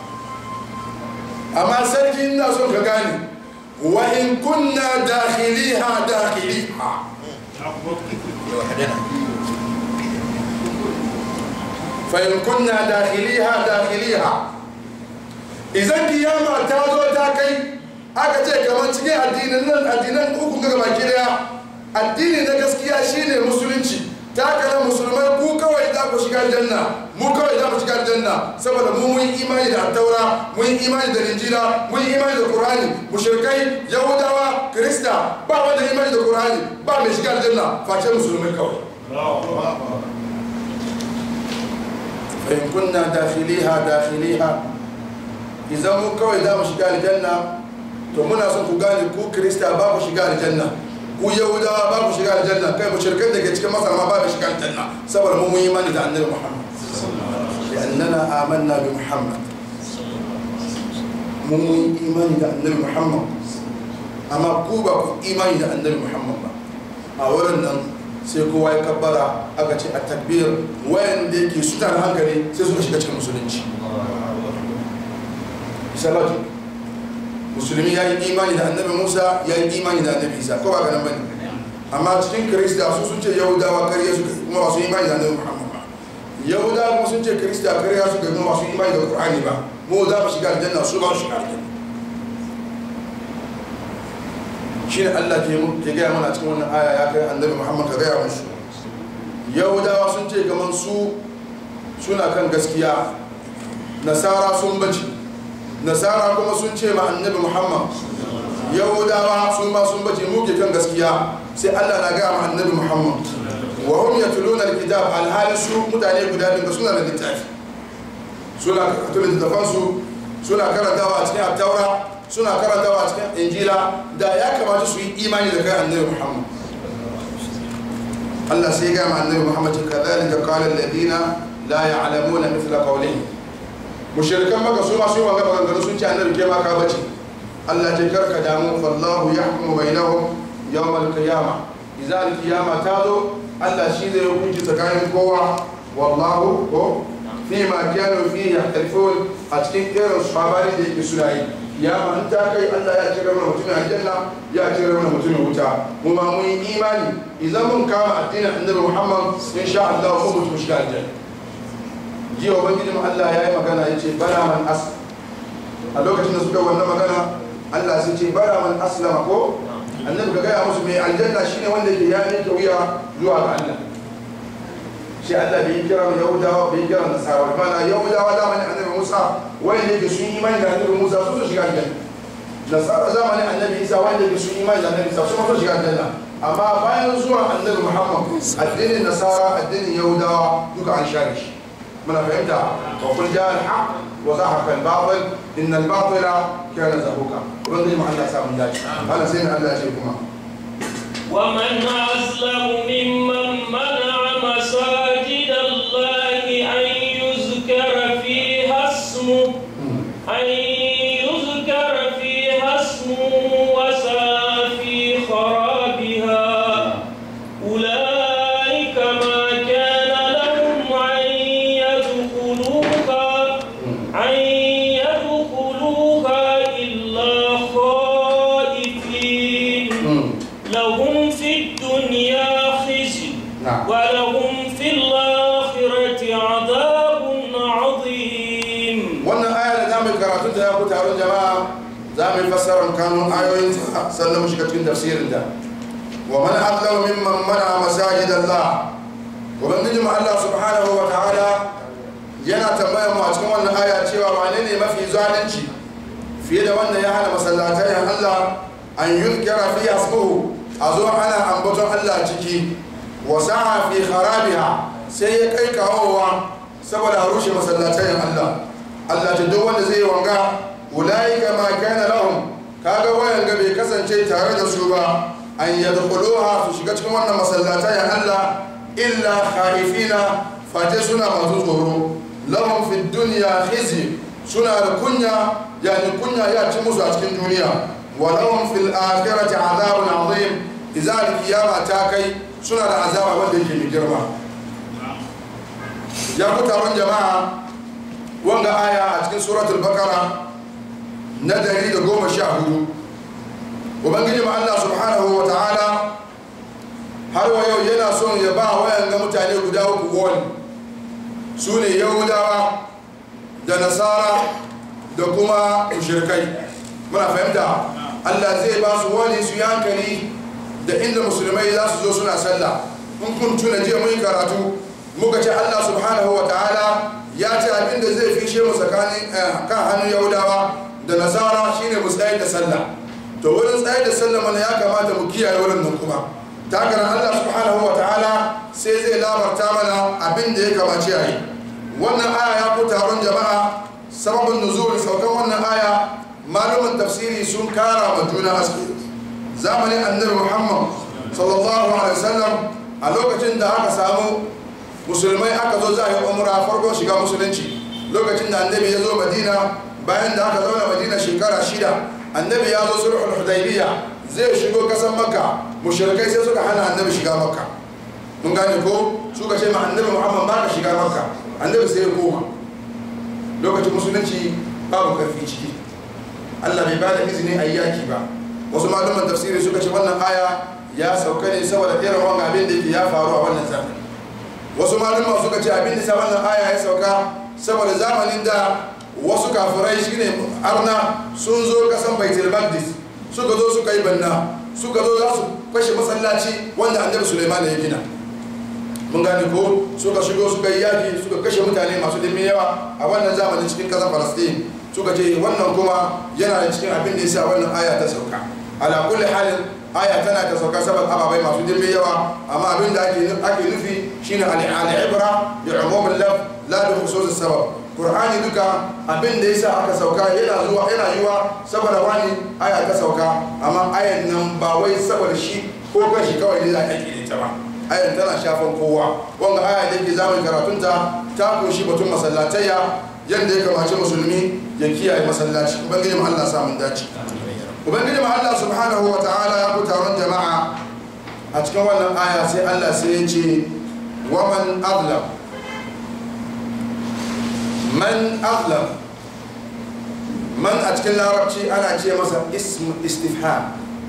amma sarki ina son ka gane wa in kunna dakhiliha dakhiliha fa in kunna dakhiliha dakhiliha idan kiyama ta zo ta kai aka ce kamar cikin addinin nan addinan uku ga baki daya addini na gaskiya shine musulunci ta kana musulmai ku kawai za ku shiga aljanna mu kawai za mu shiga aljanna saboda mu mun imani da attaura mun imani da injila mun imani da qur'ani mushrikai yahudawa krista ba wanda imani da qur'ani ba mai shiga aljanna face musulmai kawai fa in kunna dakhiliha dakhiliha idan mu kawai za mu shiga aljanna to muna son ku gane ku krista ba ku shiga aljanna ku yahudawa ba ku shiga aljanna kai mushrikan da ke cikin masar ma ba ku shiga aljanna saboda mu mun yi imani da annabi muhammad لأننا آمنا بمحمد mun mun imani da annabi muhammad amma ku ba ku imani da annabi muhammad ba a wurin nan sai kowa ya kabbara aka ce a takbir wayanda yake su tare hankali sai suka shiga cikin musulunci salatu musulmi ya yi imani da annabi musa ya yi imani da annabi isa ko ba ga nan bane amma cikin kirista su sun ce yahudawa kariya su kuma ba su imani da annabi muhammad ba yahudawa kuma sun ce kirista kariya su kuma ba su imani da qur'ani ba mu za mu shiga aljanna su ba su shiga aljanna shine Allah ke mu ke gaya mana cikin wannan aya ya kai annabi Muhammad ka gaya musu yahudawa sun ce kaman su suna kan gaskiya nasara sun bace nasara kuma sun ce ma annabi Muhammad yahudawa su ma sun bace mu ke kan gaskiya sai Allah na gaya ma annabi Muhammad wa hum yatluna alkitab alhali su mutane guda biyu suna da littafi suna karatu littafan su suna karantawa a cikin taura suna karantawa a cikin injila da ya kamata su yi imani da kai annabi Muhammad Allah sai ga ma annabi Muhammad kadhalika qala alladhina la ya'lamuna mithla qawlihi mushrikan maka su ma su yi wanga maganganu sun ce annabi ke ma ka bace Allah ce karka damu fallahu yahkumu bainahum yawm al-qiyamah idza al-qiyamah ta zo Allah shi zai hukunci tsakanin kowa wallahu ko fi ma kanu fi yahtalifun a cikin irin sabari da yake suna yi ya ma ta kai Allah ya cire mana mutumin aljanna ya cire mana mutumin wuta mu ma mun yi imani idan mun kama addinin annabi Muhammad insha Allah mu mutu shiga aljanna jiya ubangiji mu Allah ya yi magana ya ce bala man as a lokacin da suka wannan magana Allah sai ce bala man aslama ko annabi ka gaya musu mai aljanna shine wanda ke ya ne wuya zuwa ga Allah shi Allah bai kira mu Yahudawa bai kira Nasara ba na Yahudawa zamanin annabi Musa wanda yake sun imani da annabi Musa su su shiga aljanna Nasara zamanin annabi Isa wanda yake sun imani da annabi Isa su ma su shiga aljanna amma bayan zuwa annabi Muhammad addinin Nasara addinin Yahudawa duka an share shi muna fahimta wa kul ja al-haq wa zahaqa al-batil inna al-batila kana zahuqa ubangiji mu Allah samu dace Allah sai Allah ya ce kuma ومن أظلم ممن منع مساجد الله أن يذكر فيها اسمه أن يذكر فيها اسمه وسعى في خرابها أولئك ما كان لهم أن يدخلوها أن يدخلوها إلا خائفين لهم في الدنيا خزي نعم. ولهم في الآخرة عذاب عظيم wannan aya da zamu karatu ta ku taron jama'a za mu yi fassarar kanun ayoyin ta sannan mu shiga cikin tafsirin ta wa man azlamu mimman mana masajid Allah ubangiji mu Allah subhanahu wa ta'ala yana tambayar mu a cikin wannan aya cewa wane ne mafi zalunci fiye da wanda ya hana masallatai Allah an yunkira fi asbuhu a zo ana ambaton Allah ciki wa sa'a fi kharabiha sai ya kai kawowa saboda a rushe masallatayin Allah Allah ta duk wanda zai yi wanga ulaika ma kana lahum kaga wayan ga bai kasance tare da su ba an yadkhuluha su shiga cikin wannan masallatayin Allah illa khaifina fate suna masu tsoro lahum fi dunya khizy suna da kunya yani kunya ya ci musu a cikin duniya wa lahum fil akhirati azabun azim idan kiyama ta kai suna da azaba wanda yake mai girma ya ku taron jama'a wanga aya a cikin suratul bakara na dari da goma sha hudu ubangiji ma Allah subhanahu wa ta'ala har wa yau yana son ya ba wayan ga mutane guda uku wani su ne yahudawa da nasara da kuma mushrikai muna fahimta Allah zai ba su wani su yankali da inda musulmai za su zo suna sallah in kun tuna jiya mun yi karatu muka ce Allah subhanahu wa ta'ala ya ce abinda zai fishe mu tsakanin kan hannun yahudawa da nasara shine mu tsayar da sallah to wurin tsayar da sallah mana ya kamata mu kiyaye wurin nan kuma ta haka Allah subhanahu wa ta'ala sai zai labarta mana abin da ya kamace a yi wannan aya ya fi taron jama'a sababin nuzul saukan wannan aya malumin tafsiri sun kara ma juna haske zamanin annabi muhammad sallallahu alaihi wasallam a lokacin da aka samu musulmai aka zo za a yi umra farko shiga musulunci lokacin da annabi ya zo madina bayan da aka zauna madina shekara shida annabi ya zo sulhul hudaybiya zai shigo kasan makka mushrikai sai suka hana annabi shiga makka mun gane ko suka ce ma annabi muhammad ba ka shiga makka annabi sai ya koma lokacin musulunci babu karfi ciki allah bai bada izini a yaki ba wasu malaman tafsiri suka ce wannan aya ya sauka ne saboda irin wanga abin da ya faru a wannan zamani wasu malama suka ce abin da sa wannan aya ya sauka saboda zamanin da wasu kafirai shine arna sun zo kasan baitul maqdis suka zo suka yi banna suka zo za su fashe masallaci wanda annabi suleiman ya gina mun gane ko suka shigo suka yi yaki suka kashe mutane masu dimbin yawa a wannan zamanin cikin kasar falastin suka ce wannan kuma yana da cikin abin da ya sa wannan aya ta sauka ala kulli halin aya tana ta sauka saboda ababai masu dimbin yawa amma abin da ake ake nufi shine al-ibra bi umum al-laf la bi khusus sabab qur'ani duka abin da yasa aka sauka yana zuwa yana yiwa saboda wani aya ta sauka amma ayan nan ba wai saboda shi ko kashi kawai ne za a yi ta ba ayan tana shafan kowa wanga aya da ke zamu karatunta ta kunshi batun masallatayya yadda ya kamace musulmi ya kiyaye masallaci ubangiji mu Allah sa mun dace ubangiji mu Allah subhanahu wa ta'ala ya ku taron jama'a a cikin wannan aya sai Allah sai ya ce wa man azlam man azlam man a cikin larabci ana ce masa ism istifham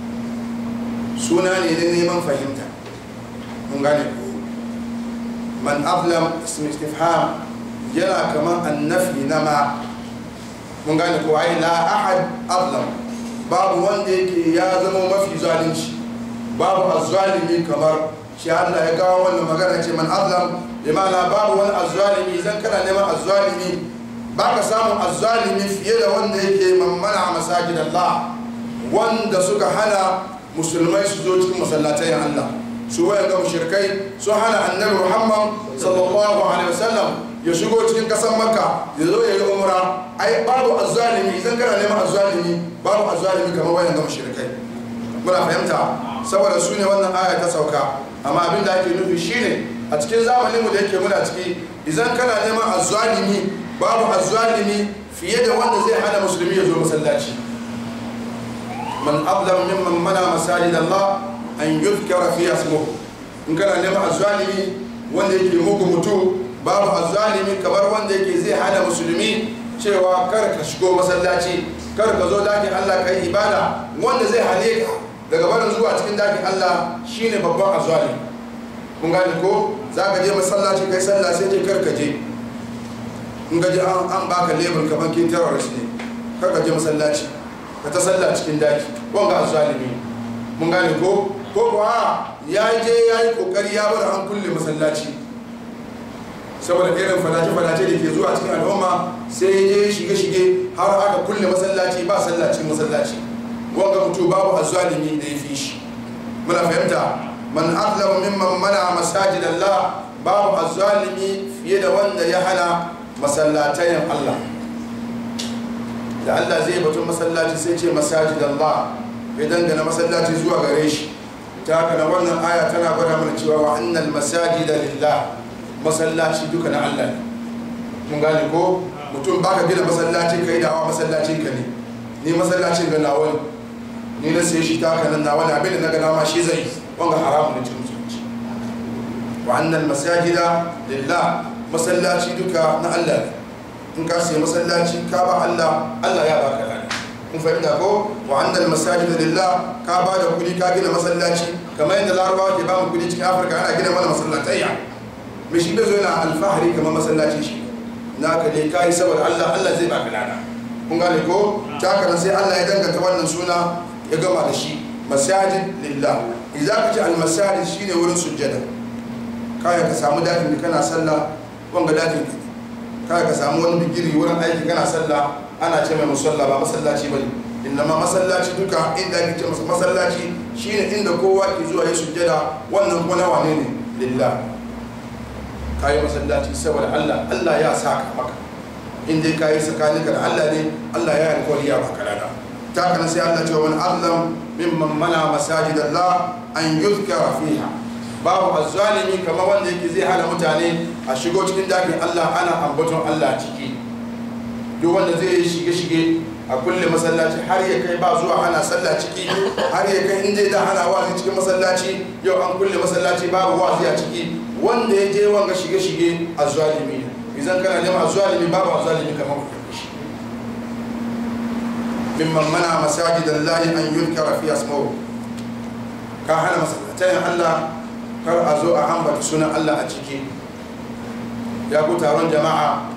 suna ne na neman fahimta mun gane ko man azlam ism istifham yana kamar annafi na ma mun gane ko ai la ahad azlam babu wanda yake ya zama mafi zalunci babu azzalimi kamar shi Allah ya kawo wannan magana ce man azlam bi ma'ana babu wani azzalimi zan kana neman azzalimi baka samu azzalimi fiye da wanda yake mammana masajid Allah wanda suka hana musulmai su zo cikin masallatai Allah su waya ga mushrikai sun hana annabi Muhammad sallallahu alaihi wasallam ya shigo cikin kasar Makka ya zo ya yi umra ai babu azzalimi idan kana neman azzalimi babu azzalimi kamar wayan ga mushrikai muna fahimta saboda su ne wannan aya ta sauka amma abin da ake nufi shine a cikin zamanin mu da yake muna ciki idan kana neman azzalimi babu azzalimi fiye da wanda zai hana musulmi ya zo masallaci man ablam mimman mana masajid Allah an yuzkara fi ismuhu in kana neman azzalimi wanda yake mugu mutu babu azzalimi kamar wanda yake zai hana musulmi cewa kar ka shigo masallaci kar ka zo dakin Allah kai ibada wanda zai hane ka daga barin zuwa cikin dakin Allah shine babban azzalimi kun gane ko za ka je masallaci kai sallah sai ce kar ka je in gaji an baka lebur kamar kin terrorist ne kar ka je masallaci ka ta sallah cikin daki wanga azzalimi mun gane ko ko kuwa ya je ya yi kokari ya bar an kulle masallaci saboda irin fadace-fadace da ke zuwa cikin al'umma sai ya je shige-shige har aka kulle masallaci ba sallah cikin masallaci wanga mutu babu azzalimi da ya fi shi muna fahimta man azlama mimman mana masajid Allah babu azzalimi fiye da wanda ya hana masallatayin Allah da Allah zai batun masallaci sai ce masajid Allah ya dangana masallaci zuwa gare shi ta haka na wannan aya tana gwada mana cewa wa annal masajida lillah masallaci duka na Allah ne mun gane ko mutum baka gina masallaci kai dawa masallacin ka ne ni masallacin ga nawa ne ni na sai shi ta haka nan nawa ne abin da na ga dama shi zai wanga haramun ne cikin musulunci wa annal masajida lillah masallaci duka na Allah ne in ka sai masallaci ka ba Allah Allah ya baka lada kun fahimta ko wa annal masajid lillah ka ba da kudi ka gina masallaci kamar yadda larabawa ke ba mu kudi cikin afirka ana gina mana masallatayya mai shi bai zo yana alfahari kamar masallaci shi na ka ne kai saboda Allah Allah zai baka lada kun gane ko ta haka sai Allah ya danganta wannan suna ya gama da shi masajid lillah idan ka ce al masajid shine wurin sujjada kai ka samu dakin da kana sallah wanga dakin ka kai ka samu wani bigiri wurin aiki kana sallah ana ce mai musalla ba masallaci bane inda ma masallaci duka inda ake ce masallaci shine inda kowa ke zuwa ya sujjada wannan kuma na wane ne lillah kayi masallaci saboda Allah Allah ya saka maka in dai kayi tsakaninka da Allah ne Allah ya alƙawari ya baka lada ta kana sai Allah ce wa man azlam mimman mana masajid Allah an yuzkara fiha babu azzalimi kamar wanda yake zai hana mutane a shigo cikin dakin Allah ana ambaton Allah ciki duk wanda zai yi shige-shige a kulle masallaci har ya kai ba zuwa ana sallah ciki har ya kai inda da ana wazi cikin masallaci yau an kulle masallaci babu wazi a ciki wanda ya je wanga shige-shige a zalimi ne idan kana neman a zalimi babu a zalimi kamar ku shi mimman mana masajidan lahi an yuzkara fi asma'u ka hana masallatayin Allah kar a zo a ambata sunan Allah a ciki ya ku taron jama'a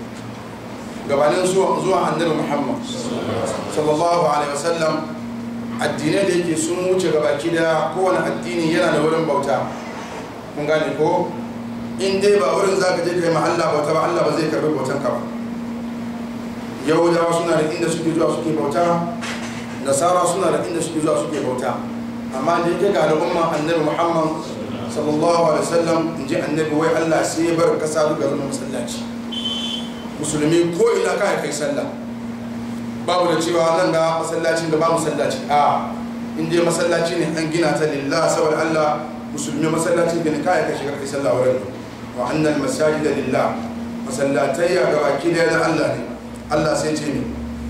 gabanin zuwa annabi muhammad sallallahu alaihi wasallam addinai da yake sun wuce gabaki da kowane addini yana da wurin bauta kun gane ko in dai ba wurin za ka je kai ma Allah bauta ba Allah ba zai karbi bautan ka ba yahudawa suna da inda suke zuwa suke bauta nasara suna da inda suke zuwa suke bauta amma da yake ga al'umma annabi muhammad sallallahu alaihi wasallam in ji annabi wai Allah sai ya bar kasa duka zama masallaci musulmi ko ina ka kai sallah babu da cewa nan ga masallacin da ba masallaci a in dai masallaci ne an gina ta lillah saboda Allah musulmi masallacin da ne kai ka shiga kai sallah wurin wa annal masajida lillah masallatai ya ga baki da na Allah ne Allah sai ce ne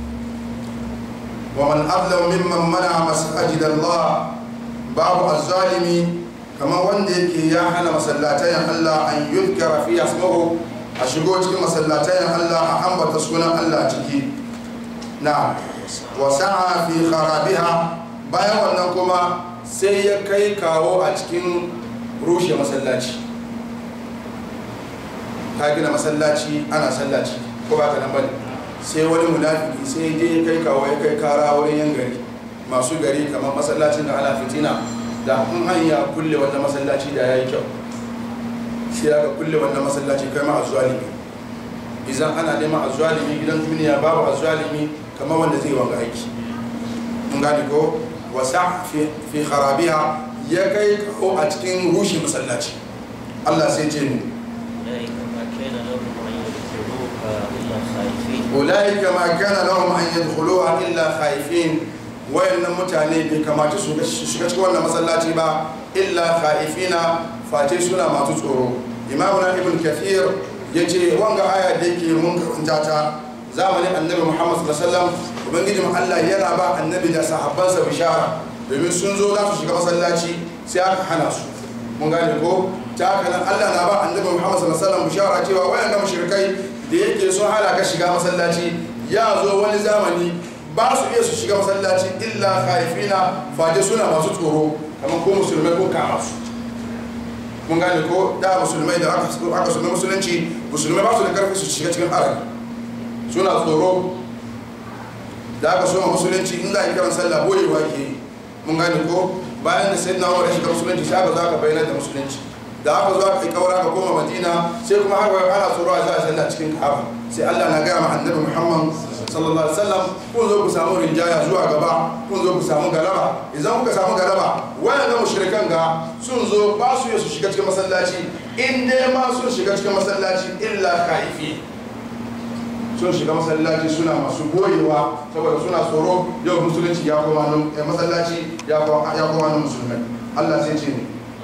wa man adlam mimman mana masajid Allah babu azzalimi kamar wanda yake ya hana masallatayen Allah an yuzkara fi asmahu a shigo cikin masallatayen Allah a ambata sunan Allah ciki na wasa'a fi kharabiha bayan wannan kuma sai ya kai kawo a cikin rushe masallaci ka gina masallaci ana sallaci ko ba ka nan bane sai wani munafiki sai je ya kai kawo ya kai kara wurin yan gari masu gari kamar masallacin da ana fitina da in hanya kulle wannan masallaci da yayi kyau sai aka kulle wannan masallaci kai ma azwalimi idan ana neman azwalimi gidan duniya babu azwalimi kamar wanda zai wanga aiki mun gane ko wasa fi kharabiha ya kai kawo a cikin rushe masallaci Allah sai ce ni أولئك ما كان لهم أن يدخلوها إلا خائفين wayannan mutane bai kamata su shiga cikin wannan masallaci ba illa khaifina face suna masu tsoro imamu na ibn kathir ya ce wanga aya da yake mun karanta ta zamanin annabi muhammad sallallahu alaihi wasallam ubangiji allah yana ba annabi da sahabbansa bishara domin sun zo za su shiga masallaci sai aka hana su mun gane ko ta haka nan allah na ba annabi muhammad sallallahu alaihi wasallam bishara cewa wayannan mushrikai da yake sun hana ka shiga masallaci ya zo wani zamani ba su iya su shiga masallaci illa khaifina faje suna masu tsoro kamar ko musulmai ko kama su mun gane ko da musulmai da aka aka suna musulunci musulmai ba su da karfi su shiga cikin harami suna tsoro da aka soma musulunci in za a yi karan sallah boyewa ke yi mun gane ko bayan da sayyidina umar ya shiga musulunci sai aka zo aka bayyana da musulunci da aka zo aka yi kaura ka koma madina sai kuma haka ana tsoro a za a sallah cikin ka'aba sai allah na gaya ma annabi muhammad sallallahu alaihi wasallam kun zo ku samu rinjaya zuwa gaba kun zo ku samu galaba idan kuka samu galaba wayannan mushrikan ga sun zo ba su yi su shiga cikin masallaci in dai ma sun shiga cikin masallaci illa kaifi sun shiga masallaci suna masu goyewa saboda suna tsoro yau musulunci ya koma nan masallaci ya koma nan musulmai Allah sai ce ne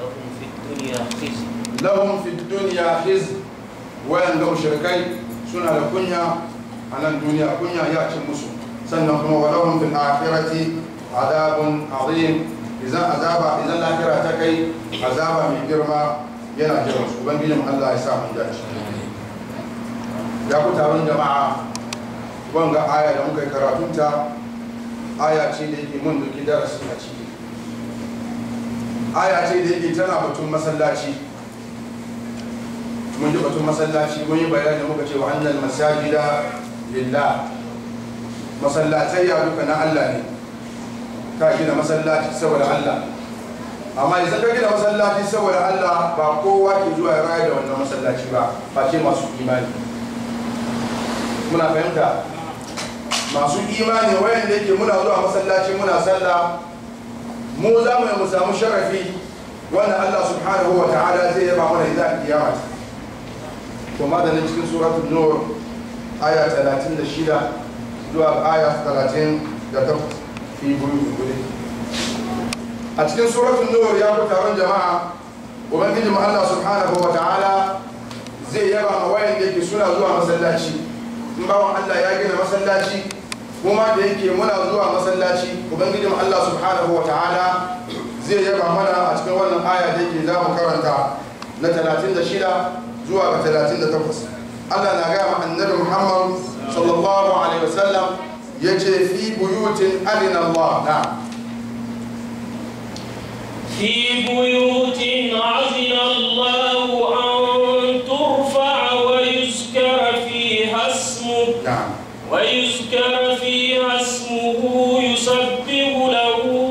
lahum fi dunya khiz wayan ga mushrikai suna da kunya a nan duniya kunya ya cin musu sannan kuma walahum fil akhirati adabun azim idan azaba idan lahira ta kai azaba mai girma yana jiran su ubangijin Allah ya sa mun dace ya ku taron jama'a wanga aya da muka yi karatunta aya ce da yake mun duki darasi a ciki aya ce da yake tana batun masallaci mun ji batun masallaci mun yi bayani muka ce wa annal masajida lillah masallatai ya duka na Allah ne ka gina masallaci saboda Allah amma idan ka gina masallaci saboda Allah ba kowa ke zuwa ya raya da wannan masallaci ba face masu imani muna fahimta masu imani wayanda yake muna zuwa masallaci muna sallah mu za mu mu samu sharafi wanda Allah subhanahu wa ta'ala zai yaba mana idan kiyama to madalin cikin suratul nur aya 36 zuwa aya 38 fi buyu gure a cikin suratul nur ya ku taron jama'a ubangiji mu Allah subhanahu wa ta'ala zai yaba ma wayanda yake suna zuwa masallaci in bawan Allah ya gina masallaci kuma da yake muna zuwa masallaci ubangijin Allah subhanahu wa ta'ala zai yaba mana a cikin wannan aya da yake za mu karanta na 36 zuwa ga 38 Allah na gaya ma annabi Muhammad sallallahu alaihi wasallam ya ce fi buyutin adina Allah na في بيوت عزل الله أن ترفع ويذكر فيها اسمه na'am ويذكر فيها اسمه يسبح له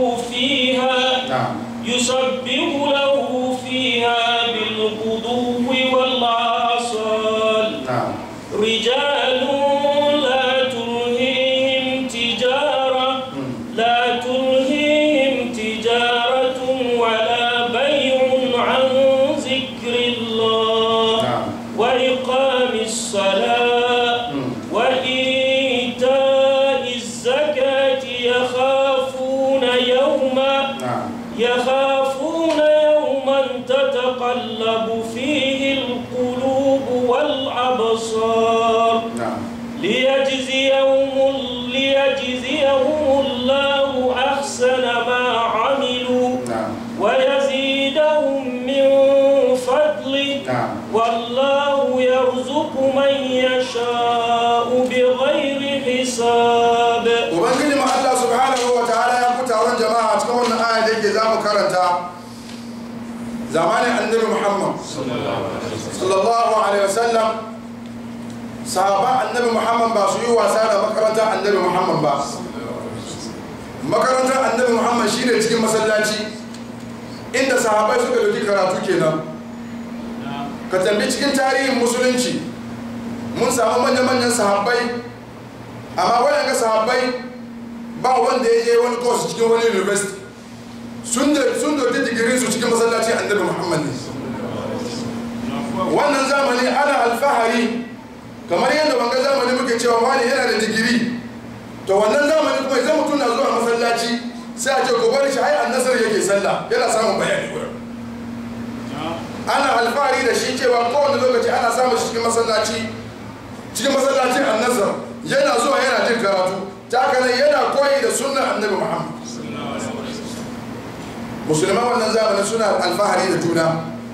يشاء بغير حساب ubangiji mu Allah subhanahu wa ta'ala ya ku taron jama'a cikin wannan aya da yake zamu karanta zamanin annabi Muhammad sallallahu alaihi wasallam sahaba annabi Muhammad ba su yi wasa da makarantar annabi Muhammad ba makarantar annabi Muhammad shine cikin masallaci inda sahabai suka dauki karatu kenan ka tambi cikin tarihin musulunci mun samu manya-manyan sahabbai amma waɗanda sahabbai ba wanda ya je wani course cikin wani university sun da sun dauki digirin su cikin masallacin annabi muhammad ne wannan zamani ana alfahari kamar yadda wanga zamani muke cewa wani yana da digiri to wannan zamani kuma idan mutum na zuwa masallaci sai a ce ko bari shi ai annasar yake sallah yana samun bayani wurin ana alfahari da shi cewa kowane lokaci ana samun shi cikin masallaci cikin masallacin annasar yana zuwa yana jin karatu ta haka nan yana koyi da sunnan annabi muhammad musulman wannan zamanin suna alfahari da juna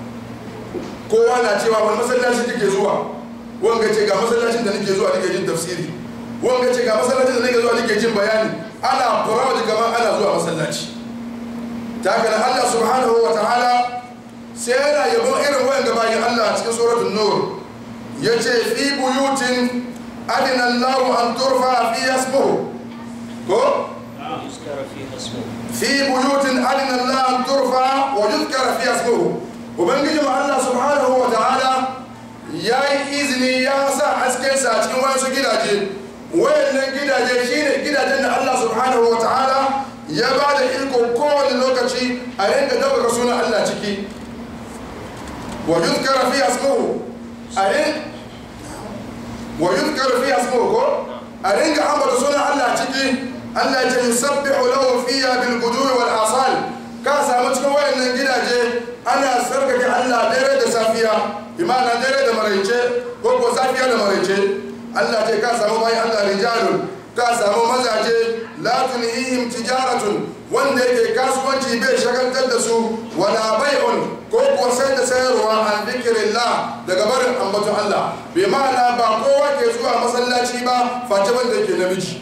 kowa na cewa wani masallaci kake zuwa wanga ce ga masallacin da nake zuwa nake jin tafsiri wanga ce ga masallacin da nake zuwa nake jin bayani ana proud kamar ana zuwa masallaci ta haka nan Allah subhanahu wa ta'ala sai yana yabon irin wayanda bayan Allah cikin suratul nur yace fi buyutin adina Allah an turfa fi ismuhu ko يذكر فيها اسمه في بيوت أذن الله أن ترفع ويذكر فيها اسمه وبنجي مع الله سبحانه وتعالى يا إذني يا سا أسكن ساتين وين سو gidaje wayannan gidaje shine gidajen da Allah subhanahu wa ta'ala ya ba da iko kowane lokaci a rinka dabbaka sunan Allah ciki wa yuzkara fi asmuhu a rin wa yuzkara fi asmuhu ko a rinka ambata sunan Allah ciki Allah ya ce yusabbihu lahu fiha bil guduwi wal asal ka samu cikin wayannan gidaje ana sarkake Allah dare da safiya imana dare da maraice ko ko safiya da maraice Allah ce ka samu bayan Allah rijalun ka samu mazaje la tunihim tijaratun wanda yake kasuwanci bai shagaltar da su wala bai'un ko kuwa sai da sayarwa an zikirillah daga barin ambaton Allah bai ma'ana ba kowa ke zuwa masallaci ba face wanda yake namiji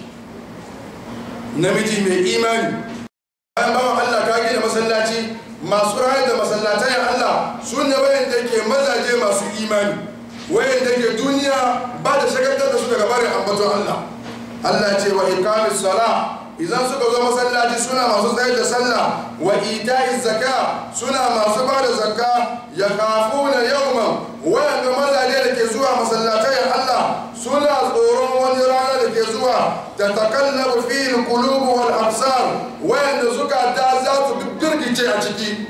namiji mai imani bayan bawan Allah ka gina masallaci masu rayar da masallatayen Allah su ne wayanda ke mazaje masu imani wayanda ke duniya ba da shagaltar da su daga barin ambaton Allah Allah ce wa ikamis sala idan suka zo masallaci suna masu tsayar da sallah wa ita'i zaka suna masu ba da zakka ya kafuna yawman wayanda mazaje da ke zuwa masallatayen Allah suna tsoron wani rana da ke zuwa ta takallabu fi qulubu wal absar wayanda suka da za su girgice a ciki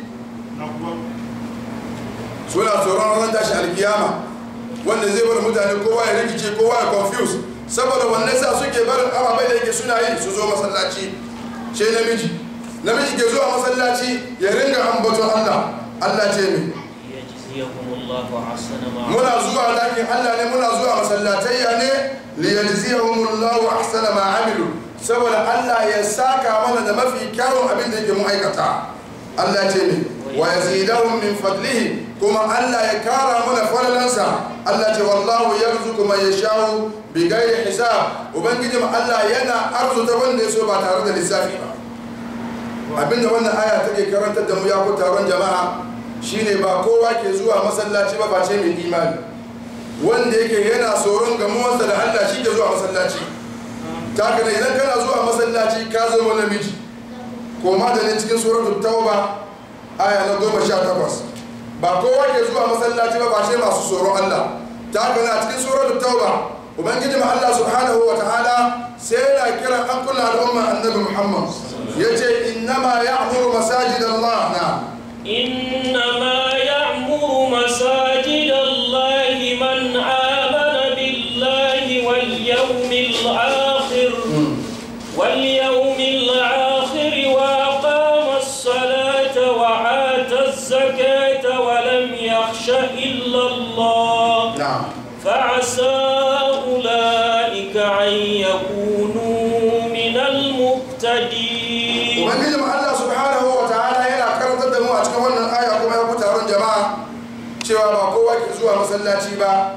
suna tsoron ran tashi alkiyama wanda zai bar mutane kowa ya rikice kowa ya confuse saboda wannan sa suke barin ababai da yake suna yi su zo masallaci ce namiji namiji ke zuwa masallaci ya ringa ambaton Allah Allah ce mai ليجزيهم الله أحسن ما muna zuwa lakin Allah ne muna zuwa masallatayya ne liyajziyahumullahu ahsana ma amilu saboda Allah ya saka mana da mafi kyawun abin da yake mun aikata Allah ce ne wa yazidahum min fadlihi kuma Allah ya kara mana falalansa Allah ce wallahu yarzuqu man yasha'u bi ghairi hisab ubangiji Allah yana arzuta wanda ya so ba tare da lissafi ba abinda wannan aya take karantar da mu ya ku taron jama'a shine ba kowa ke zuwa masallaci ba face mai imani wanda yake yana tsoron gamuwarsa da Allah shi ke zuwa masallaci ta kana idan kana zuwa masallaci ka zama namiji koma da ne cikin suratul tauba aya na goma sha takwas ba kowa ke zuwa masallaci ba face masu tsoron Allah ta kana cikin suratul tauba ubangiji ma Allah subhanahu wa ta'ala sai yana kiran an kula al'umma annabi Muhammad yace innama ya'muru masajidallah na إنما يعمر مساجد الله من آمن بالله واليوم الآخر واليوم الآخر وأقام الصلاة وآتى الزكاة ولم يخش إلا الله na'am فعسى أولئك أن يكونوا من المهتدين ubangijin Allah subhanahu wa ta'ala yana karantar da mu a cikin wannan aya kuma ya ku taron jama'a cewa ba kowa ke zuwa masallaci ba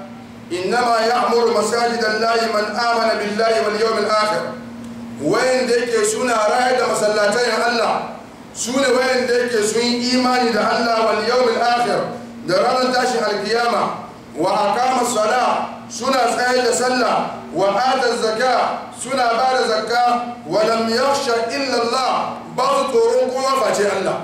innama ya'muru masajidallahi man amana billahi wal yawmil akhir wayanda yake suna rayar da masallatan Allah su ne wayanda yake sun yi imani da Allah wal yawmil akhir da ranar tashin alkiyama wa aqama sala suna tsayar da sallah wa ata zakka suna ba da zakka wa lam yakhsha illa Allah ba su tsoron kowa face Allah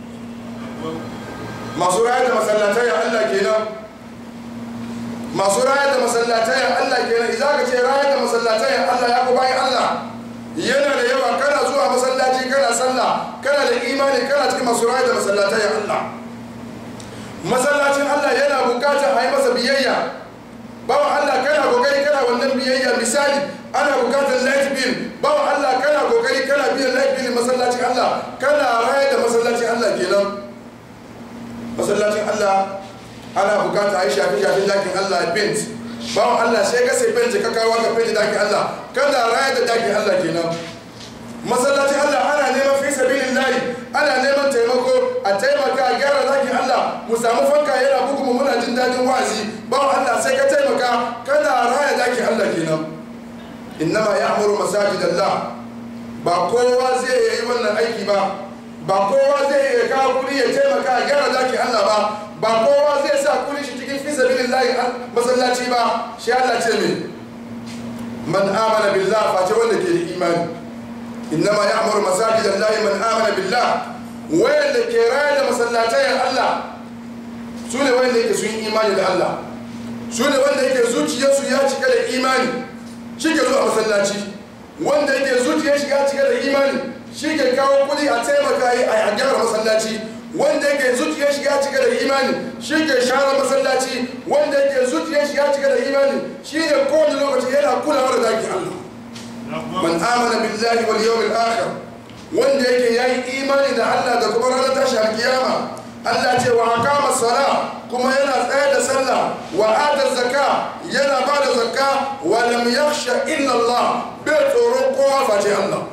masu rayar da masallatai Allah kenan masu rayar da masallatai Allah kenan idan ka ce rayar da masallatai Allah ya ku bayan Allah yana da yawa kana zuwa masallaci kana sallah kana da imani kana cikin masu rayar da masallatai Allah masallacin Allah yana bukatar a yi masa biyayya bawa Allah kana kokari kana wannan biyayya misali ana bukatar light bill bawa Allah kana kokari kana biyan light bill masallacin Allah kana rayar da masallacin Allah kenan masallacin Allah ana bukata a yi shafi-shafin dakin Allah bent bawan Allah sai ka sai bent ka kawo ka fenti dakin Allah kana raya da dakin Allah kenan masallacin Allah ana neman fi sabilin layi ana neman taimako a taimaka a gyara dakin Allah mu samu fanka yana bugu mu muna jin dadin wa'azi bawan Allah sai ka taimaka kana raya dakin Allah kenan innama ya'muru masajidallah ba kowa zai yi wannan aiki ba ba kowa zai iya kawo kudi ya taimaka a gyara dakin Allah ba ba kowa zai sa kudi shi cikin fi sabilin layi masallaci ba shi Allah ce mai man amana billah face wanda ke da imani innama ya'muru masajid Allah man amana billah wayanda ke raya da masallatai Allah su ne wanda yake sun yi imani da Allah su ne wanda yake zuciyarsu ya cika da imani shi ke zuwa masallaci wanda yake zuciyar shi ya cika da imani shi ke kawo kudi a taimaka a gyara masallaci wanda yake zuciyar shi ya cika da imani shi ke share masallaci wanda yake zuciyar shi ya cika da imani shi ne kowane lokaci yana kulawa da daki Allah man amana billahi wal yawmil akhir wanda yake yayi imani da Allah da kuma ranar tashi alkiyama Allah ce wa aqama sala kuma yana tsaya da sallah wa ata zakka yana ba da zakka wa lam yakhsha illa Allah bai tsoron kowa face Allah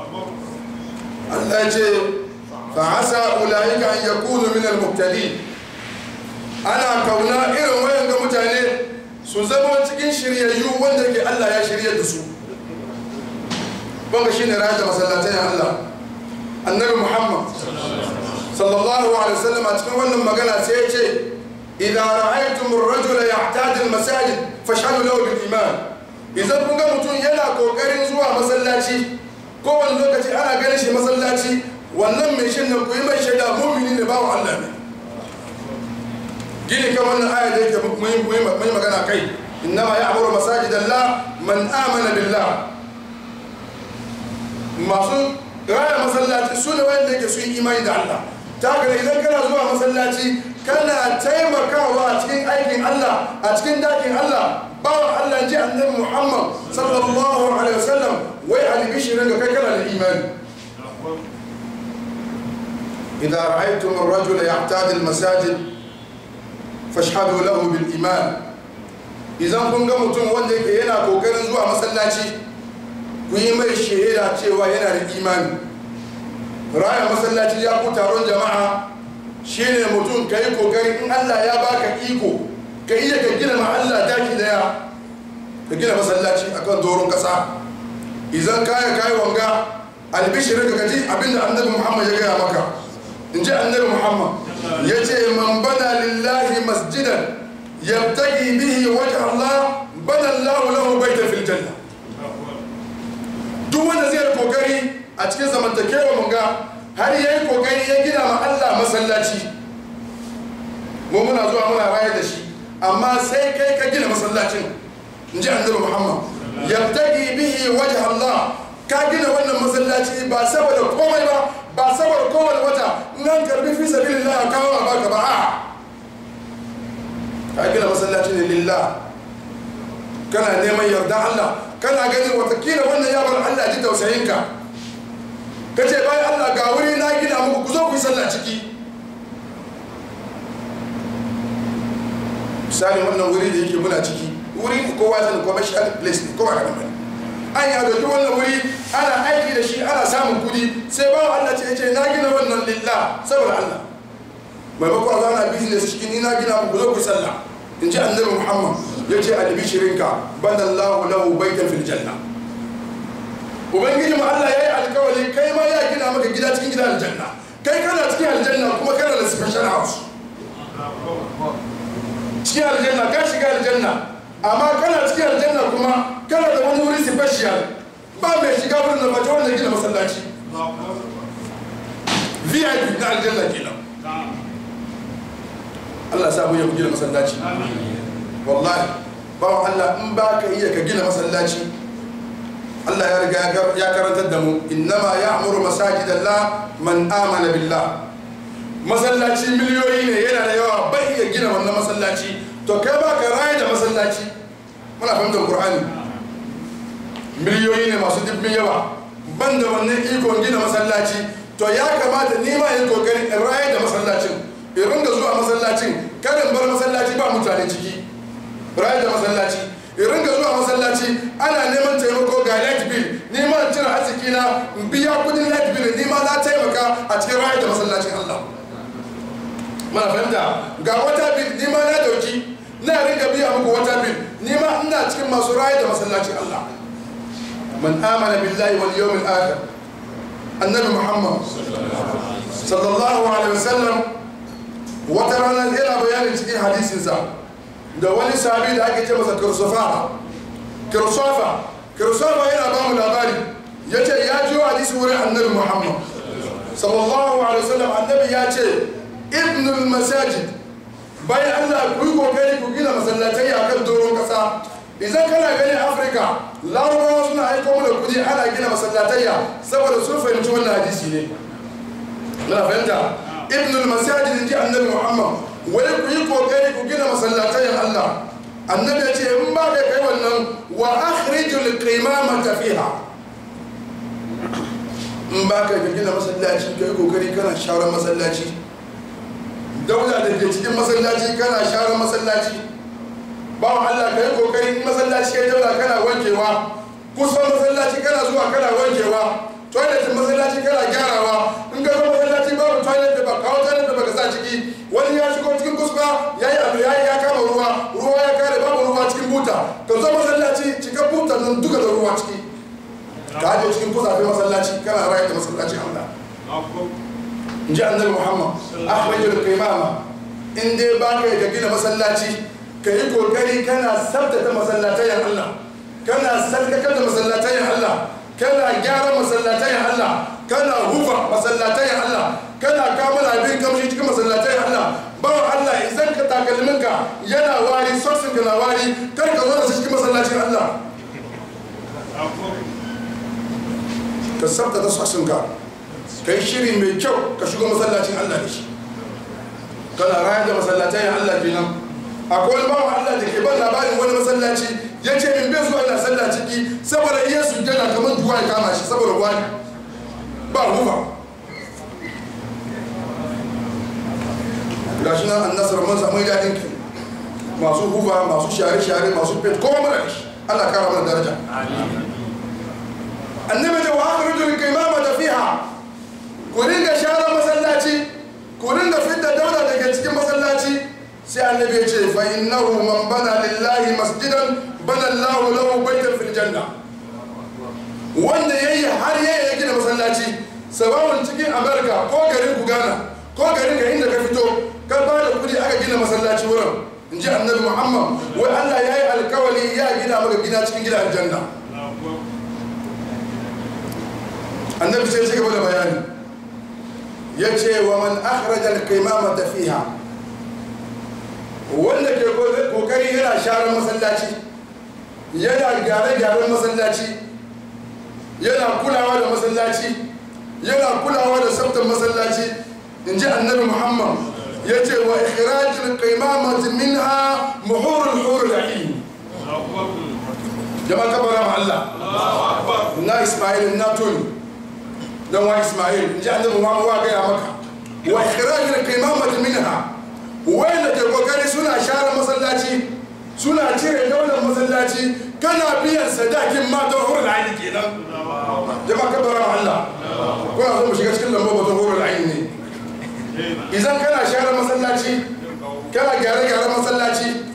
Allah ce fa'asa ulaika an yakunu min al-muhtadin ana kauna irin wayan ga mutane su zama cikin shiryayyu wanda ke Allah ya shirye da su banga shine rayar da masallatai Allah annabi Muhammad sallallahu alaihi wasallam a cikin wannan magana sai ya ce idan ra'aytum ar-rajula ya'tadi al-masajid fashhadu lahu bil iman idan kun ga mutum yana kokarin zuwa masallaci kowane lokaci ana ganin shi masallaci wannan mai shin nan ku yi mai shaida mumini ne bawa Allah ne gini kan wannan aya da yake mai magana kai innama ya'muru masajidallah man amana billah masu raya masallaci su ne wanda yake su yi imani da Allah ta haka idan kana zuwa masallaci kana taimakawa a cikin aikin Allah a cikin dakin Allah bawa Allah ji annabi Muhammad sallallahu alaihi wasallam wai albishirin ga kai kana da imani إذا رأيتم الرجل يعتاد المساجد فاشهدوا له بالإيمان إذا كن mutum wanda yake yana kokarin zuwa masallaci ku yi mai shaida cewa yana da imani raya masallaci ya ku taron jama'a shine mutum ka yi kokari in Allah ya baka iko ka iya ka gina ma Allah daki daya ka gina masallaci akan doron kasa idan kaya kayi wanga albishirin ka gaji abinda annabi Muhammad ya gaya maka in ji annabi muhammad ya ce man bana lillahi masjidan yabtagi bihi wajh Allah bana Allah lahu baita fil janna duk wanda zai kokari a cikin zamantakewa mun ga har yayi kokari ya gina ma Allah masallaci mu muna zuwa muna raye da shi amma sai kai ka gina masallacin in ji annabi muhammad yabtagi bihi wajh Allah ka gina wannan masallaci ba saboda komai ba ba saboda kowane wata nan karbi fi sabilin Allah kawo a baka ba a ka gina masallaci ne lillah kana neman yarda Allah kana gani watakila wannan ya bar Allah ji tausayinka ka ce bayan Allah ga wuri na gina muku ku zo ku yi sallah ciki misali wannan wuri da yake muna ciki wuri kowa zan commercial place ne kowa ga nan an ya dauki wannan wuri ana aiki da shi ana samun kudi sai ba Allah ce ce na gina wannan lillah saboda Allah maimako a zana business cikin ni na gina muku zo ku sallah in ji annabi muhammad ya ce albishirinka banallahu lahu baitan fil janna ubangiji ma Allah ya yi alkawari kai ma ya gina maka gida cikin gidan aljanna kai kana cikin aljanna kuma kana da special house cikin aljanna ka shiga aljanna amma kana cikin aljanna kuma kana da wani wuri special ba mai shiga wurin da mace wanda gina masallaci vip na aljanna kenan Allah sa mu ya gina masallaci wallahi bawan Allah in ba ka iya ka gina masallaci Allah ya riga ya karantar da mu innama ya'muru masajidallah man amana billah masallaci miliyoyi ne yana da yawa bai iya gina wannan masallaci to kai ba ka raye da masallaci muna fahimtar qur'ani miliyoyi ne masu dibbin yawa ban da wannan ikon gina masallaci to ya kamata ni ma yin kokari in raye da masallacin in ringa zuwa masallacin karin bar masallaci ba mutane ciki raye da masallaci in ringa zuwa masallaci ana neman taimako ga light bill ni ma cire arziki na in biya kudin light bill ni ma na taimaka a cikin raye da masallacin Allah muna fahimta ga wata bil ni ma na dauki na ringa biya muku wata bil ni ma ina cikin masu raye da masallacin Allah man amana billahi wal yawmil akhir annabi muhammad sallallahu alaihi wasallam wata rana yana bayanin cikin hadisinsa da wani sahabi da ake ce masa kirsofa kirsofa kirsofa yana ba mu labari ya ce ya jiyo hadisi wurin annabi muhammad sallallahu alaihi wasallam annabi ya ce ibnul masajid bayan allah ku yi kokari ku gina masallatai a kan doron kasa idan kana ganin afirka larabawa suna aiko mana kudi ana gina masallatayya saboda sun fahimci wannan hadisi ne muna fahimta ibnul masajid in ji annabi muhammad wai ku yi kokari ku gina masallatayyan allah annabi ya ce in ba kai kai wannan wa akhrijul qimamata fiha in ba ka gina masallaci kai kokari kana shawarar masallaci dauda da ke cikin masallaci kana shawarar masallaci bawan Allah ka yi kokari masallaci kai daula kana wankewa kusan masallaci kana zuwa kana wankewa toilet masallaci kana gyarawa in ka zo masallaci babu toilet da ba kawo toilet da baka sa ciki wani ya shigo cikin kusba ya yi abu ya yi ya kama ruwa ruwa ya kare babu ruwa cikin buta ka zo masallaci cika buta nan duka da ruwa ciki ka aje cikin kusafe masallaci kana rayu da masallaci Allah in ji annabi Muhammad akhrijul qimama in dai ba ka gina masallaci ka yi kokari kana sabtata masallatayen Allah kana sarkakar da masallatayen Allah kana gyara masallatayen Allah kana hufa masallatayen Allah kana kama abin kamshi cikin masallatayen Allah bawa Allah idan ka takalminka yana wari soksin ka na wari kar ka zo da su cikin masallacin Allah ka sabtata soksinka ka yi shiri mai kyau ka shigo masallacin Allah da shi kana rayar da masallatayen Allah kenan akwai wani bawan Allah da ke ban labarin wani masallaci ya ce min bai zuwa ina sallah ciki saboda iya sujjada kamar duwa ya kama shi saboda wani ba hufa gashi nan an nasar mun samu daɗin ki masu hufa masu share-share masu fet kowa mara shi Allah kara mana daraja annabi da wa akhrujul qimama da fiha ku ringa share masallaci ku ringa fitta daula daga cikin masallaci sai annabi ya ce fa innahu man bana lillahi masjidan bana Allahu lahu baitan fil janna wanda yayi har yayi ya gina masallaci sabawun cikin America ko garin ku Ghana ko garin ka inda ka fito ka ba da kudi aka gina masallaci wurin in ji annabi Muhammad wai Allah ya yi alkawali ya gina maka gina cikin gidan aljanna annabi sai ya gaba da bayani ya ce wa man akhraja al-qimamata fiha wanda ke kokari yana sharar masallaci yana gyare-gyaren masallaci yana kulawa da masallaci yana kulawa da tsaftar masallaci in ji annabi muhammad ya ce wa ikirajin kaimamati minha muhurul hurul ain jama'a kabara ma Allah na ismail na tuni don wa ismail in ji annabi muhammad wa gaya maka wa ikirajin kaimamati minha wanda ke kokari suna share masallaci suna cire daular masallaci kana biyan sadakin matan hurul aini kenan jama'a ka bara Allah kuna so mu shiga cikin lambar batun hurul aini ne idan kana share masallaci kana gyare gyare masallaci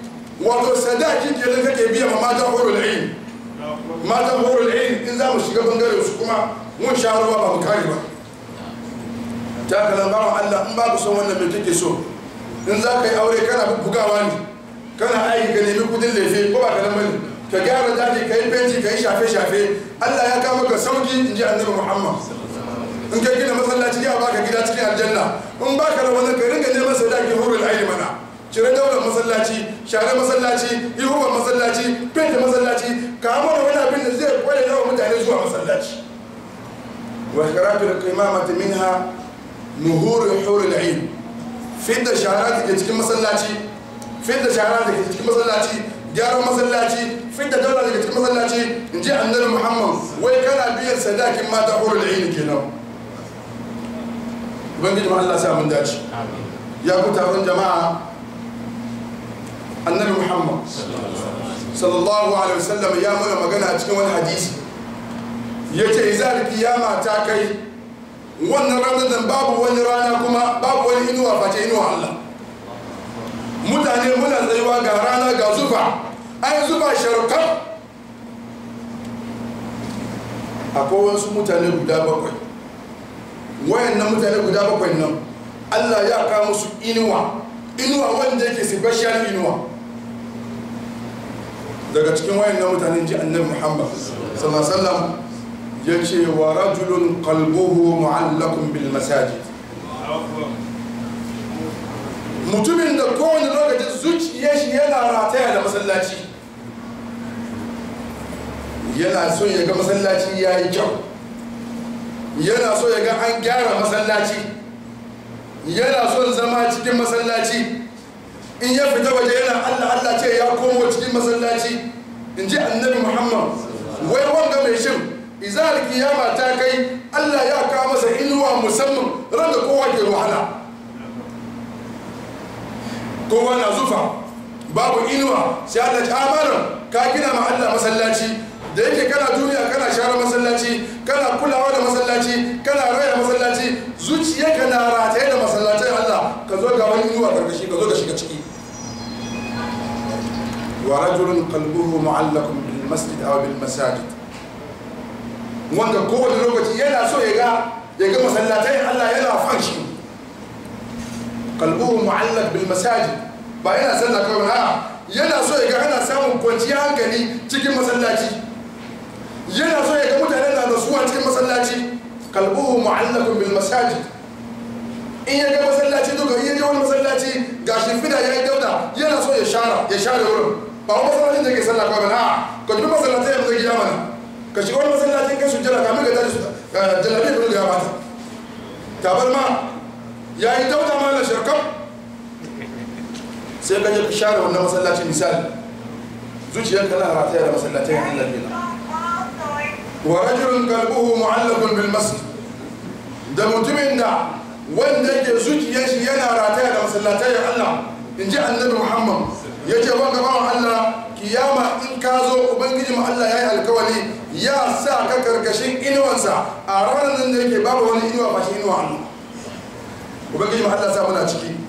wato sadaki kenan kake biya ma matan horul ain matan horul ain in za mu shiga bangare su kuma mun sha ruwa ba mu kare ba ta kalan bawan Allah in babu son wannan mai kake so in za ka yi aure kana bugawa ne kana aiki ka nemi kudin lefe ko ba ka nan bane ka gyara daji ka yi fenti ka yi shafe-shafe Allah ya kama ka sauki in ji annabi Muhammad in ka gina masallaci ya baka gida cikin aljanna in baka da wani ka ringa neman sadaki hurul aini mana cire daular masallaci share masallaci yi huban masallaci fenta masallaci ka mana wani abin da zai kware yawan mutane zuwa masallaci wa karatu da kaimamata minha nuhurul hurul aini fidda shara da ke cikin masallaci fidda shara da ke cikin masallaci gyaran masallaci fidda daula da ke cikin masallaci in ji annabi muhammad wai kana biyan sadakin mata hurul aini kenan ubangiji ma Allah sa mun dace ya ku taron jama'a annabi muhammad sallallahu alaihi wasallam ya mana magana a cikin wani hadisi ya ce izar kiyama ta kai wannan ranar da babu wani rana kuma babu wani inuwa face inuwa Allah mutane muna tsayuwa ga rana ga zufa an zufa sharkar akwai wasu mutane guda bakwai wayannan mutane guda bakwai nan Allah ya kawo musu inuwa inuwa wanda yake special inuwa daga cikin wayannan mutane ji annabi Muhammad sallallahu alaihi wasallam ya ce wa rajulun qalbuhu mu'allakun bil masajid mutumin da kowane lokaci zuciyar shi yana rataya da masallaci yana so ya ga masallaci ya yi kyau yana so ya ga an gyara masallaci yana son zama cikin masallaci in ya fita waje yana allah allah ce ya komo cikin masallaci in ji annabi muhammad wai wanga mai shin izar kiyama ta kai allah ya kawo masa inuwa musamman ran da kowa ke wahala kowa na zufa babu inuwa sai allah ci amana ka gina ma allah masallaci da yake kana duniya kana share masallaci kana kulawa da masallaci kana raya masallaci zuciyarka na rataye da masallacin Allah ka zo ga wani inuwa karkashi ka zo ka shiga ciki wa rajulun qalbuhu mu'allaqun bil masjid aw bil masajid wanda kowane lokaci yana so ya ga ya ga masallatai Allah yana fan shi qalbuhu mu'allaq bil masajid ba yana sallah kawai ha yana so ya ga ana samun kwanciyar hankali cikin masallaci yana so ya ga mutane na nasuwa cikin masallaci kalbuhu mu'allakun bil masajid in ya ga masallaci duka in ya je wani masallaci ga shimfida ya yi dauda yana so ya share ya share wurin ba wani masallacin da ke sallah kawai na ka jibi masallatai ya gida mana ka shiga wani masallacin kai su jira kamin ka tashi jalabi ka ya bata tabar ma ya yi dauda ma na shirkam sai ka je ka share wannan masallacin misali zuciyarka na rataya da masallatai ya Allah bila ورجل قلبه معلق بالمسجد da mutumin da wanda yake zuciyar shi yana rataya da masallatai Allah in ji annabi Muhammad ya ce wanga bawan Allah kiyama in ka zo ubangiji mu Allah ya yi alkawali ya sa ka karkashin inuwansa a ranar nan da yake babu wani inuwa ba shi inuwa Allah ubangiji mu Allah sa muna ciki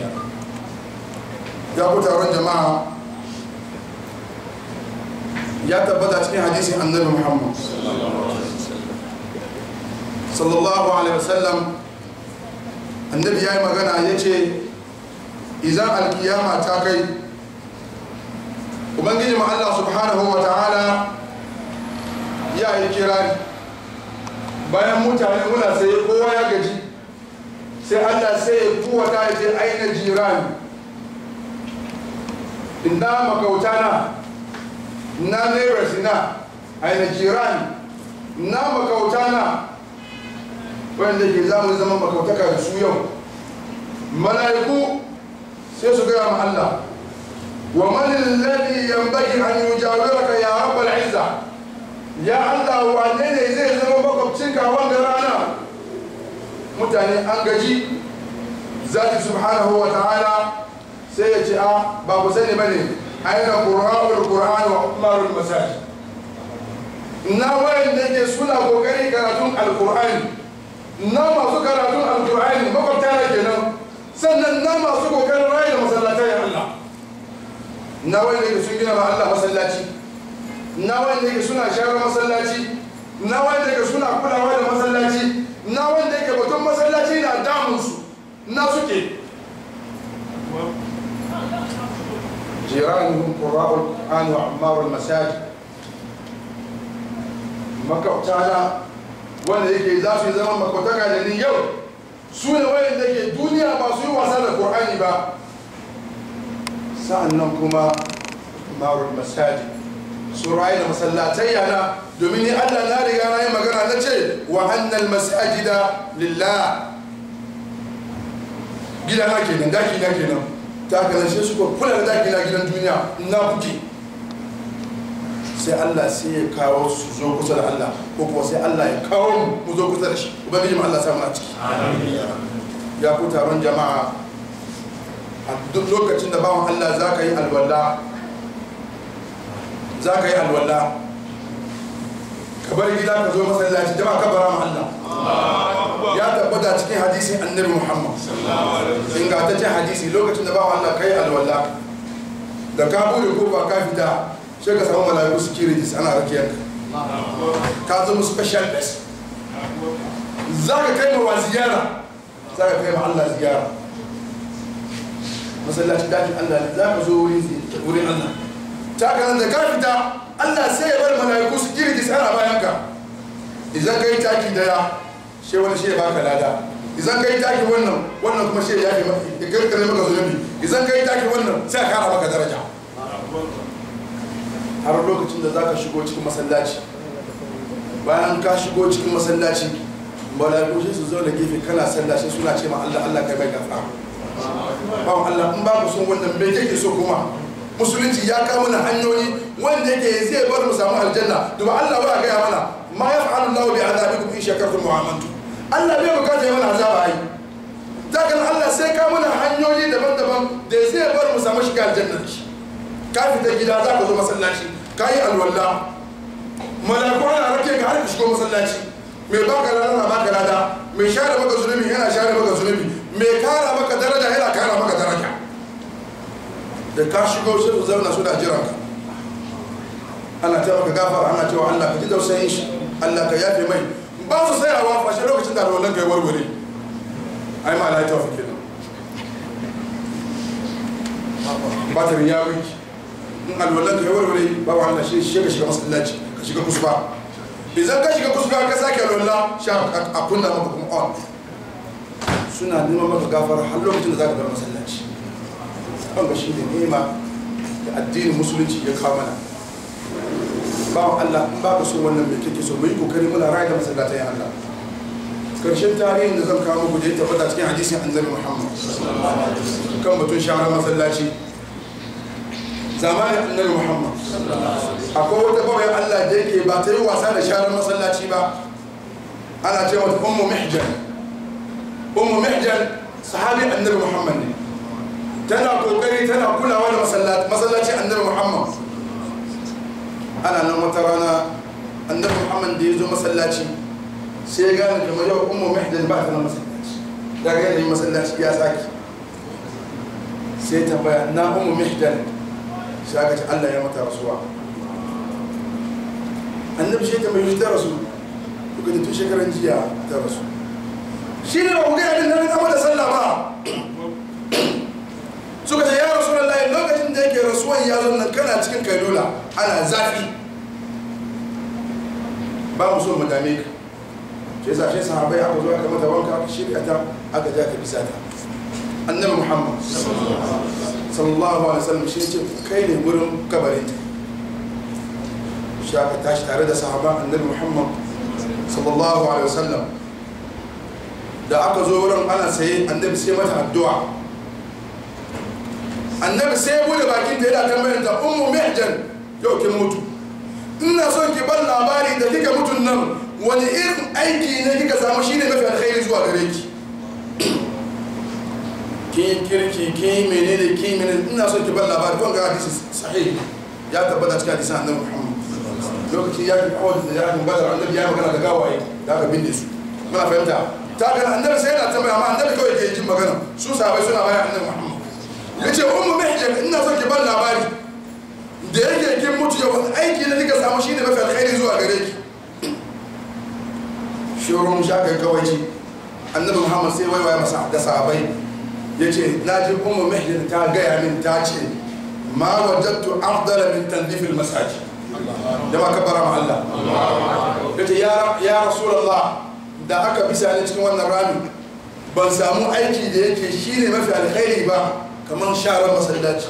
ya ku taron jama'a ya tabbata cikin hadisin annabi muhammad sallallahu alaihi wasallam annabi ya yi magana ya ce izan alkiyama ta kai ubangiji Allah subhanahu wa ta'ala ya yi kirari bayan mutane muna sai kowa ya gaji sai allah sai ya kuwata ya ce aina jirani inda makautana na neighbors na aina jirani na makauta na wanda ke zamu zama makautaka da su yau mala'iku sai su gaya ma Allah wa man alladhi yanbaghi an yujawiraka ya rabbal izza ya Allah wane ne zai zama makwabcinka wanda rana mutane an gaji zati subhanahu wa ta'ala sai ya ce a ba ku sani bane aina qur'anul qur'an wa umarul masajid na wayan da ke suna kokari karatun alqur'ani na masu karatun alqur'ani makwabta na kenan sannan na masu kokarin rayu da masallatai Allah na wanda yake sun gina ma Allah masallaci na wanda yake suna share masallaci na wanda yake suna kulawa da masallaci na wanda yake batun masallaci na damunsu na suke جيرانهم قراء القرآن وعمار المساجد makwabtana wanda yake za su yi zama makwabtaka da ni yau su ne wayanda ke duniya ba su yi wasa da Qur'ani ba sa'annan kuma marul masajid su rayu da masallatai yana domin ni Allah na riga na yi magana na ce wa annal masajida lillah gida na kenan daki na kenan ta haka sai suka kula da daki na gidan duniya na kuke sai Allah sai ya kawo su zo kusa da Allah ko kuma sai Allah ya kawo mu mu zo kusa da shi ubangiji mu Allah samu a ciki ya ku taron jama'a a duk lokacin da bawan Allah za ka yi alwala za ka yi alwala ka bar gida ka zo masallaci jama'a ka bara mu Allah ya tabbata cikin hadisin annabi Muhammad ingantaccen hadisi lokacin da bawan Allah kai alwala da ka bude kofa ka fita sai ka samu mala'iku securities ana rakiyar ka zama special guest za ka kai ma ziyara za ka kai ma Allah ziyara masallacin dakin Allah ne za ka zo wurin Allah ta ka nan da ka fita Allah sai ya bar mala'iku securities ana bayan ka idan ka yi taki daya shi wani shi ya baka lada idan ka yi taki wannan wannan kuma shi ya yafe ya karkare maka zunubi idan ka yi taki wannan sai a kara maka daraja har lokacin da za ka shigo cikin masallaci bayan ka shigo cikin masallaci mala'iku sai su zo da gefe kana sallaci suna ce ma Allah Allah kai mai gafara bawan Allah in babu son wannan me kake so kuma musulunci ya kawo mana hanyoyi wanda yake zai bar mu samu aljanna to ba Allah ba ga mana ma yaf'alu Allahu bi azabikum in shakartum wa amantum Allah bai bukata ya mana azaba ai dakan Allah sai ka mana hanyoyi daban-daban da zai bar mu samu shiga aljanna ka fita gida za ka zo masallaci ka yi alwala malaku ana rake ka har ka shigo masallaci mai baka lada na baka lada mai share maka zunubi yana share maka zunubi mai kara maka daraja yana kara maka daraja da ka shigo sai su zauna suna jiran ka ana ta maka gafara ana cewa Allah ka ji tausayin shi Allah ka yafe mai ba su tsayawa fashe lokacin da alwalan ka yi warware ai ma la ta fi kenan batirin ya wiki in alwalan ka yi warware ba wa Allah shi shi ka shiga masallaci ka shiga kusba idan ka shiga kusba ka sake alwala sha a kunna maka kuma on suna neman maka gafara har lokacin da za ka bar masallaci wanda shi ne nema da addinin musulunci ya kawo mana bawan Allah in ba ka so wannan mai kake so mu yi kokari muna raya da masallatan Allah karshen tarihin da zan kawo muku da ya tabbata cikin hadisin annabi Muhammad kan batun shara masallaci zamanin annabi Muhammad akwai wata bawai Allah da yake ba ta yi wasa da sharar masallaci ba ana ce mata ummu mihjan ummu mihjan sahabi annabi Muhammad ne tana kokari tana kulawa da masallaci annabi Muhammad ana nan wata rana annabi Muhammad da ya zo masallaci sai ya gane kamar yau ummu mihjan ba ta na masallaci daga yanayin masallaci ya saki sai tambaya na ummu mihjan sai aka ce Allah ya mata rasuwa annabi shi ta mai ta rasu duka tun shekaran jiya ta rasu shi ne ba ku gaya din nan gama da sallah ba suka ce ya rasu lallai lokacin da yake rasuwan ya zo nan kana cikin kailula ana zafi ba mu so mu dame ka shi yasa shi sahabai aka zo aka mata wanka aka shirya ta aka ja ka bisa ta annabi muhammad sallallahu alaihi wasallam shi ce kai ne wurin kabarin ta shi aka tashi tare da sahaba annabi muhammad sallallahu alaihi wasallam da aka zo wurin ana saye annabi sai mata addu'a annabi sai bude bakin ta yana tambayar ta ummu mihjan yau kin mutu ina son ki bar labari da kika mutun nan wani irin aiki ne kika samu shine mafi alkhairi zuwa gare ki kin kirki kin menene kin menene ina son ki bar labari kun ga hadisi sahih ya tabbata cikin hadisin annabi Muhammad lokaci ya ki kawai da ya badar annabi ya magana da gawaye da aka binne su muna fahimta ta ga annabi sai yana tambaya amma annabi kawai ke jin magana su sahabbai suna bayan annabi Muhammad yace ummu mihjan ina son ki bar labari da yake kin mutu yau aiki da kika samu shine mafi alkhairi zuwa gare ki shurun shaka kawaici annabi muhammad sai waiwaya masa da sahabai ya ce na ji ummu mihdin ta gaya min ta ce ma wajattu afdala min tanzifil masajid jama'a kabbara ma Allah yace ya ya rasulullah da aka bisa ni cikin wannan rami ban samu aiki da yake shine mafi alkhairi ba kamar sharar masallaci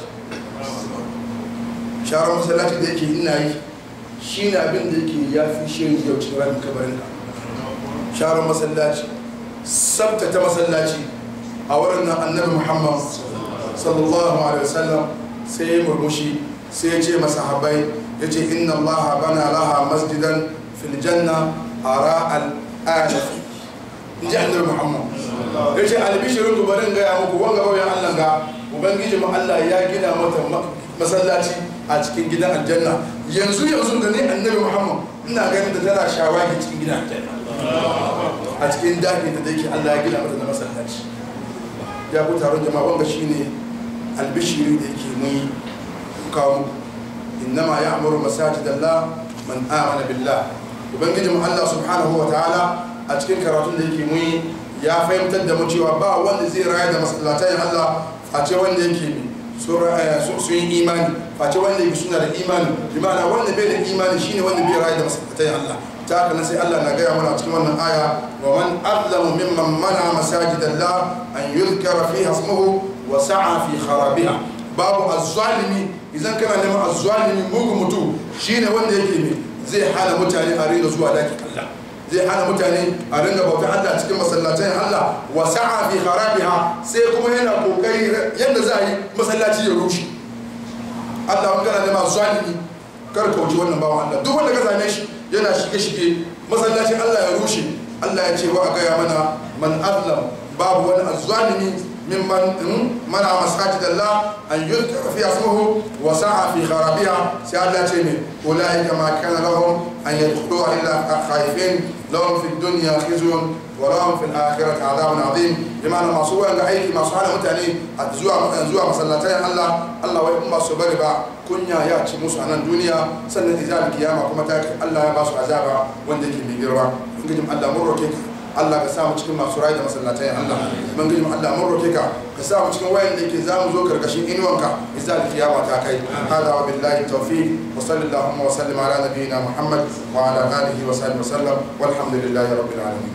sharar masallaci da yake ina yi shine abin da yake ya fi shirin yau cikin ramin kabarin ka sharar masallaci sabtata masallaci a wurin nan annabi muhammad sallallahu alaihi wasallam sai ya murmushi sai ya ce masahabai ya ce inna allaha bana laha masjidan fil janna ara al'ana in ji annabi muhammad ya ce albishirin ku barin gaya muku wanga bauyan allah ga ubangiji mu allah ya gina mata masallaci a cikin gidan aljanna yanzu yanzu da ne annabi muhammad ina ganin da tana shawagi cikin gidan aljanna a cikin dakin da yake allah ya gina mata na masallaci ya ku taron jama'a wanga shine albishiri da yake mun kawo muku innama ya'muru masajidallah man amana billah ubangiji mu Allah subhanahu wa ta'ala a cikin karatun da yake mun ya fahimtar da mu cewa ba wanda zai raya da masallatai Allah face wanda yake sun yi imani face wanda yake suna da imani bi ma'ana wanda bai da imani shine wanda bai raya da masallatai Allah ta haka sai Allah na gaya mana cikin wannan aya wa man azlamu mimman mana masajidallah an yuzkara fiha ismuhu wa sa'a fi kharabiha babu azzalimi idan kana neman azzalimi mugu mutu shine wanda yake ne zai hana mutane a ringa zuwa daki Allah zai hana mutane a ringa bautar Allah cikin masallacin Allah wa sa'a fi kharabiha sai kuma yana kokari yadda za a yi masallaci ya rushe Allah wani kana neman azzalimi kar ka wuce wannan bawan Allah duk wanda ka same shi yana shige-shige masallacin Allah ya rushe Allah ya ce wa a gaya mana man azlam babu wani azzalimi ممن منع مساجد الله أن يذكر فيها اسمه وسعى في خرابها سيادة تيمي أولئك ما كان لهم أن يدخلوها إلا خائفين لهم في الدنيا خزي ولهم في الآخرة عذاب عظيم بمعنى ما سوى أن أيكي ما سوى متعني أتزوى أنزوى مسلتين الله الله ويقوم بسبب كنيا يأتي موسى عن الدنيا سنة إزال القيامة كما تاكي الله يباسو عذابا وندك بيجروا نجم الله مرة كيك Allah ka samu cikin masu rayu da masallatai Allah mun gidi Allah mun roke ka ka samu cikin wayan da yake zamu zo karkashin inuwanka izal kiyama ta kai hada wa billahi tawfiq wa sallallahu wa sallim ala nabiyyina Muhammad wa ala alihi wa sahbihi wa sallam walhamdulillahi rabbil alamin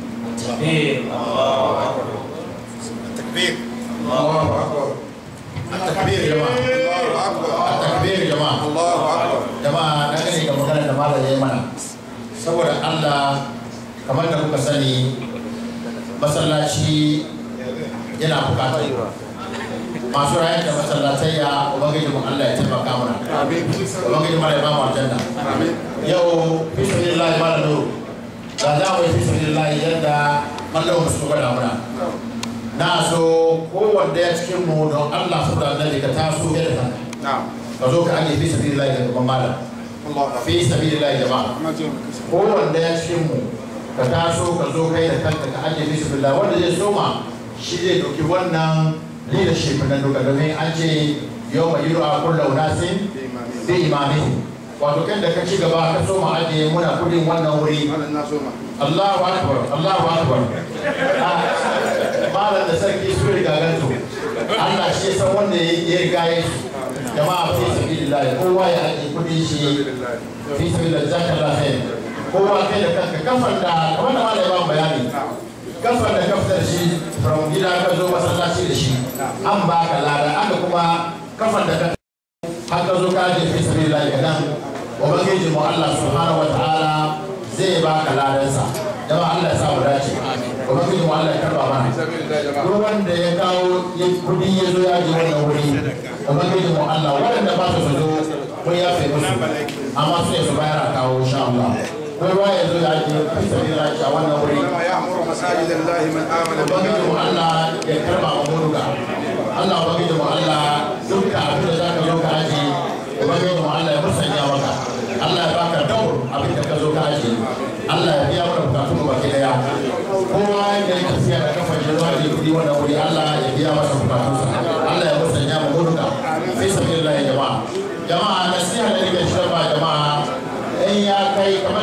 التكبير Allahu akbar التكبير يا جماعه Allahu akbar التكبير يا جماعه Allahu akbar jama'a na gani ga magana da malam ya yi mana saboda Allah kamar da kuka sani masallaci yana bukatar masu rayar da masallatai ya ubangiji mu Allah ya taimaka mana ubangiji mara ya ba mu aljanna yau fi sabilillahi mala nuru da za mu yi fi sabilillahi yadda mallam su gwada muna na so kowanne ya cikin mu don Allah saboda annabi ka taso yadda kanka na'am ka zo ka aje fi sabilillahi ga gaban malam Allahu fi sabilillahi jama'a kowanne ya cikin mu ka taso ka zo kai da kanka ka aje fi sabilillahi wanda zai soma shi zai dauki wannan leadership na duka domin an ce yau mai yiro a kulla unasin bi imami wato kan da ka ci gaba ka soma aje muna kudin wannan wuri Malam na soma Allahu akbar Allahu akbar Ah, malam da sarki su riga ganto Allah shi ya san wanda ya riga ya su jama'a fi sabilillah kowa ya aje kudin shi fi sabilillah jazakallahu khair kowa kai da kanka kafan da kamar da malam ya ba mu bayani kafan da ka fitar shi from gida ka zo masallaci da shi an baka lada aka kuma kafan da ka har ka zo ka aje fi sabilillah ga nan ubangiji mu Allah subhanahu wa ta'ala zai baka ladansa jama'a Allah ya sa mu dace ubangiji mu Allah ya karba mana duk wanda ya kawo ya kudi ya zo ya ji wannan wuri ubangiji mu Allah wanda ba su su zo ko ya fi musu amma su ne su bayar a kawo insha Allah ko ruwa ya zo ya ji fi sabila a wannan wuri يأمر مساجد الله من آمن ubangiji mu Allah ya karba mu muruka Allah ubangiji mu Allah dukkan abin da zaka zo ka aji ubangiji mu Allah ya musanya maka Allah ya baka daur abin da ka zo ka aji Allah ya biya mana bukatun mu baki daya kowa ya yi tafiya da kafa shi zuwa da kudi wannan wuri Allah ya biya masa bukatunsa Allah ya musanya mu muruka fi sabilillah jama'a jama'a nasiha da kai kamar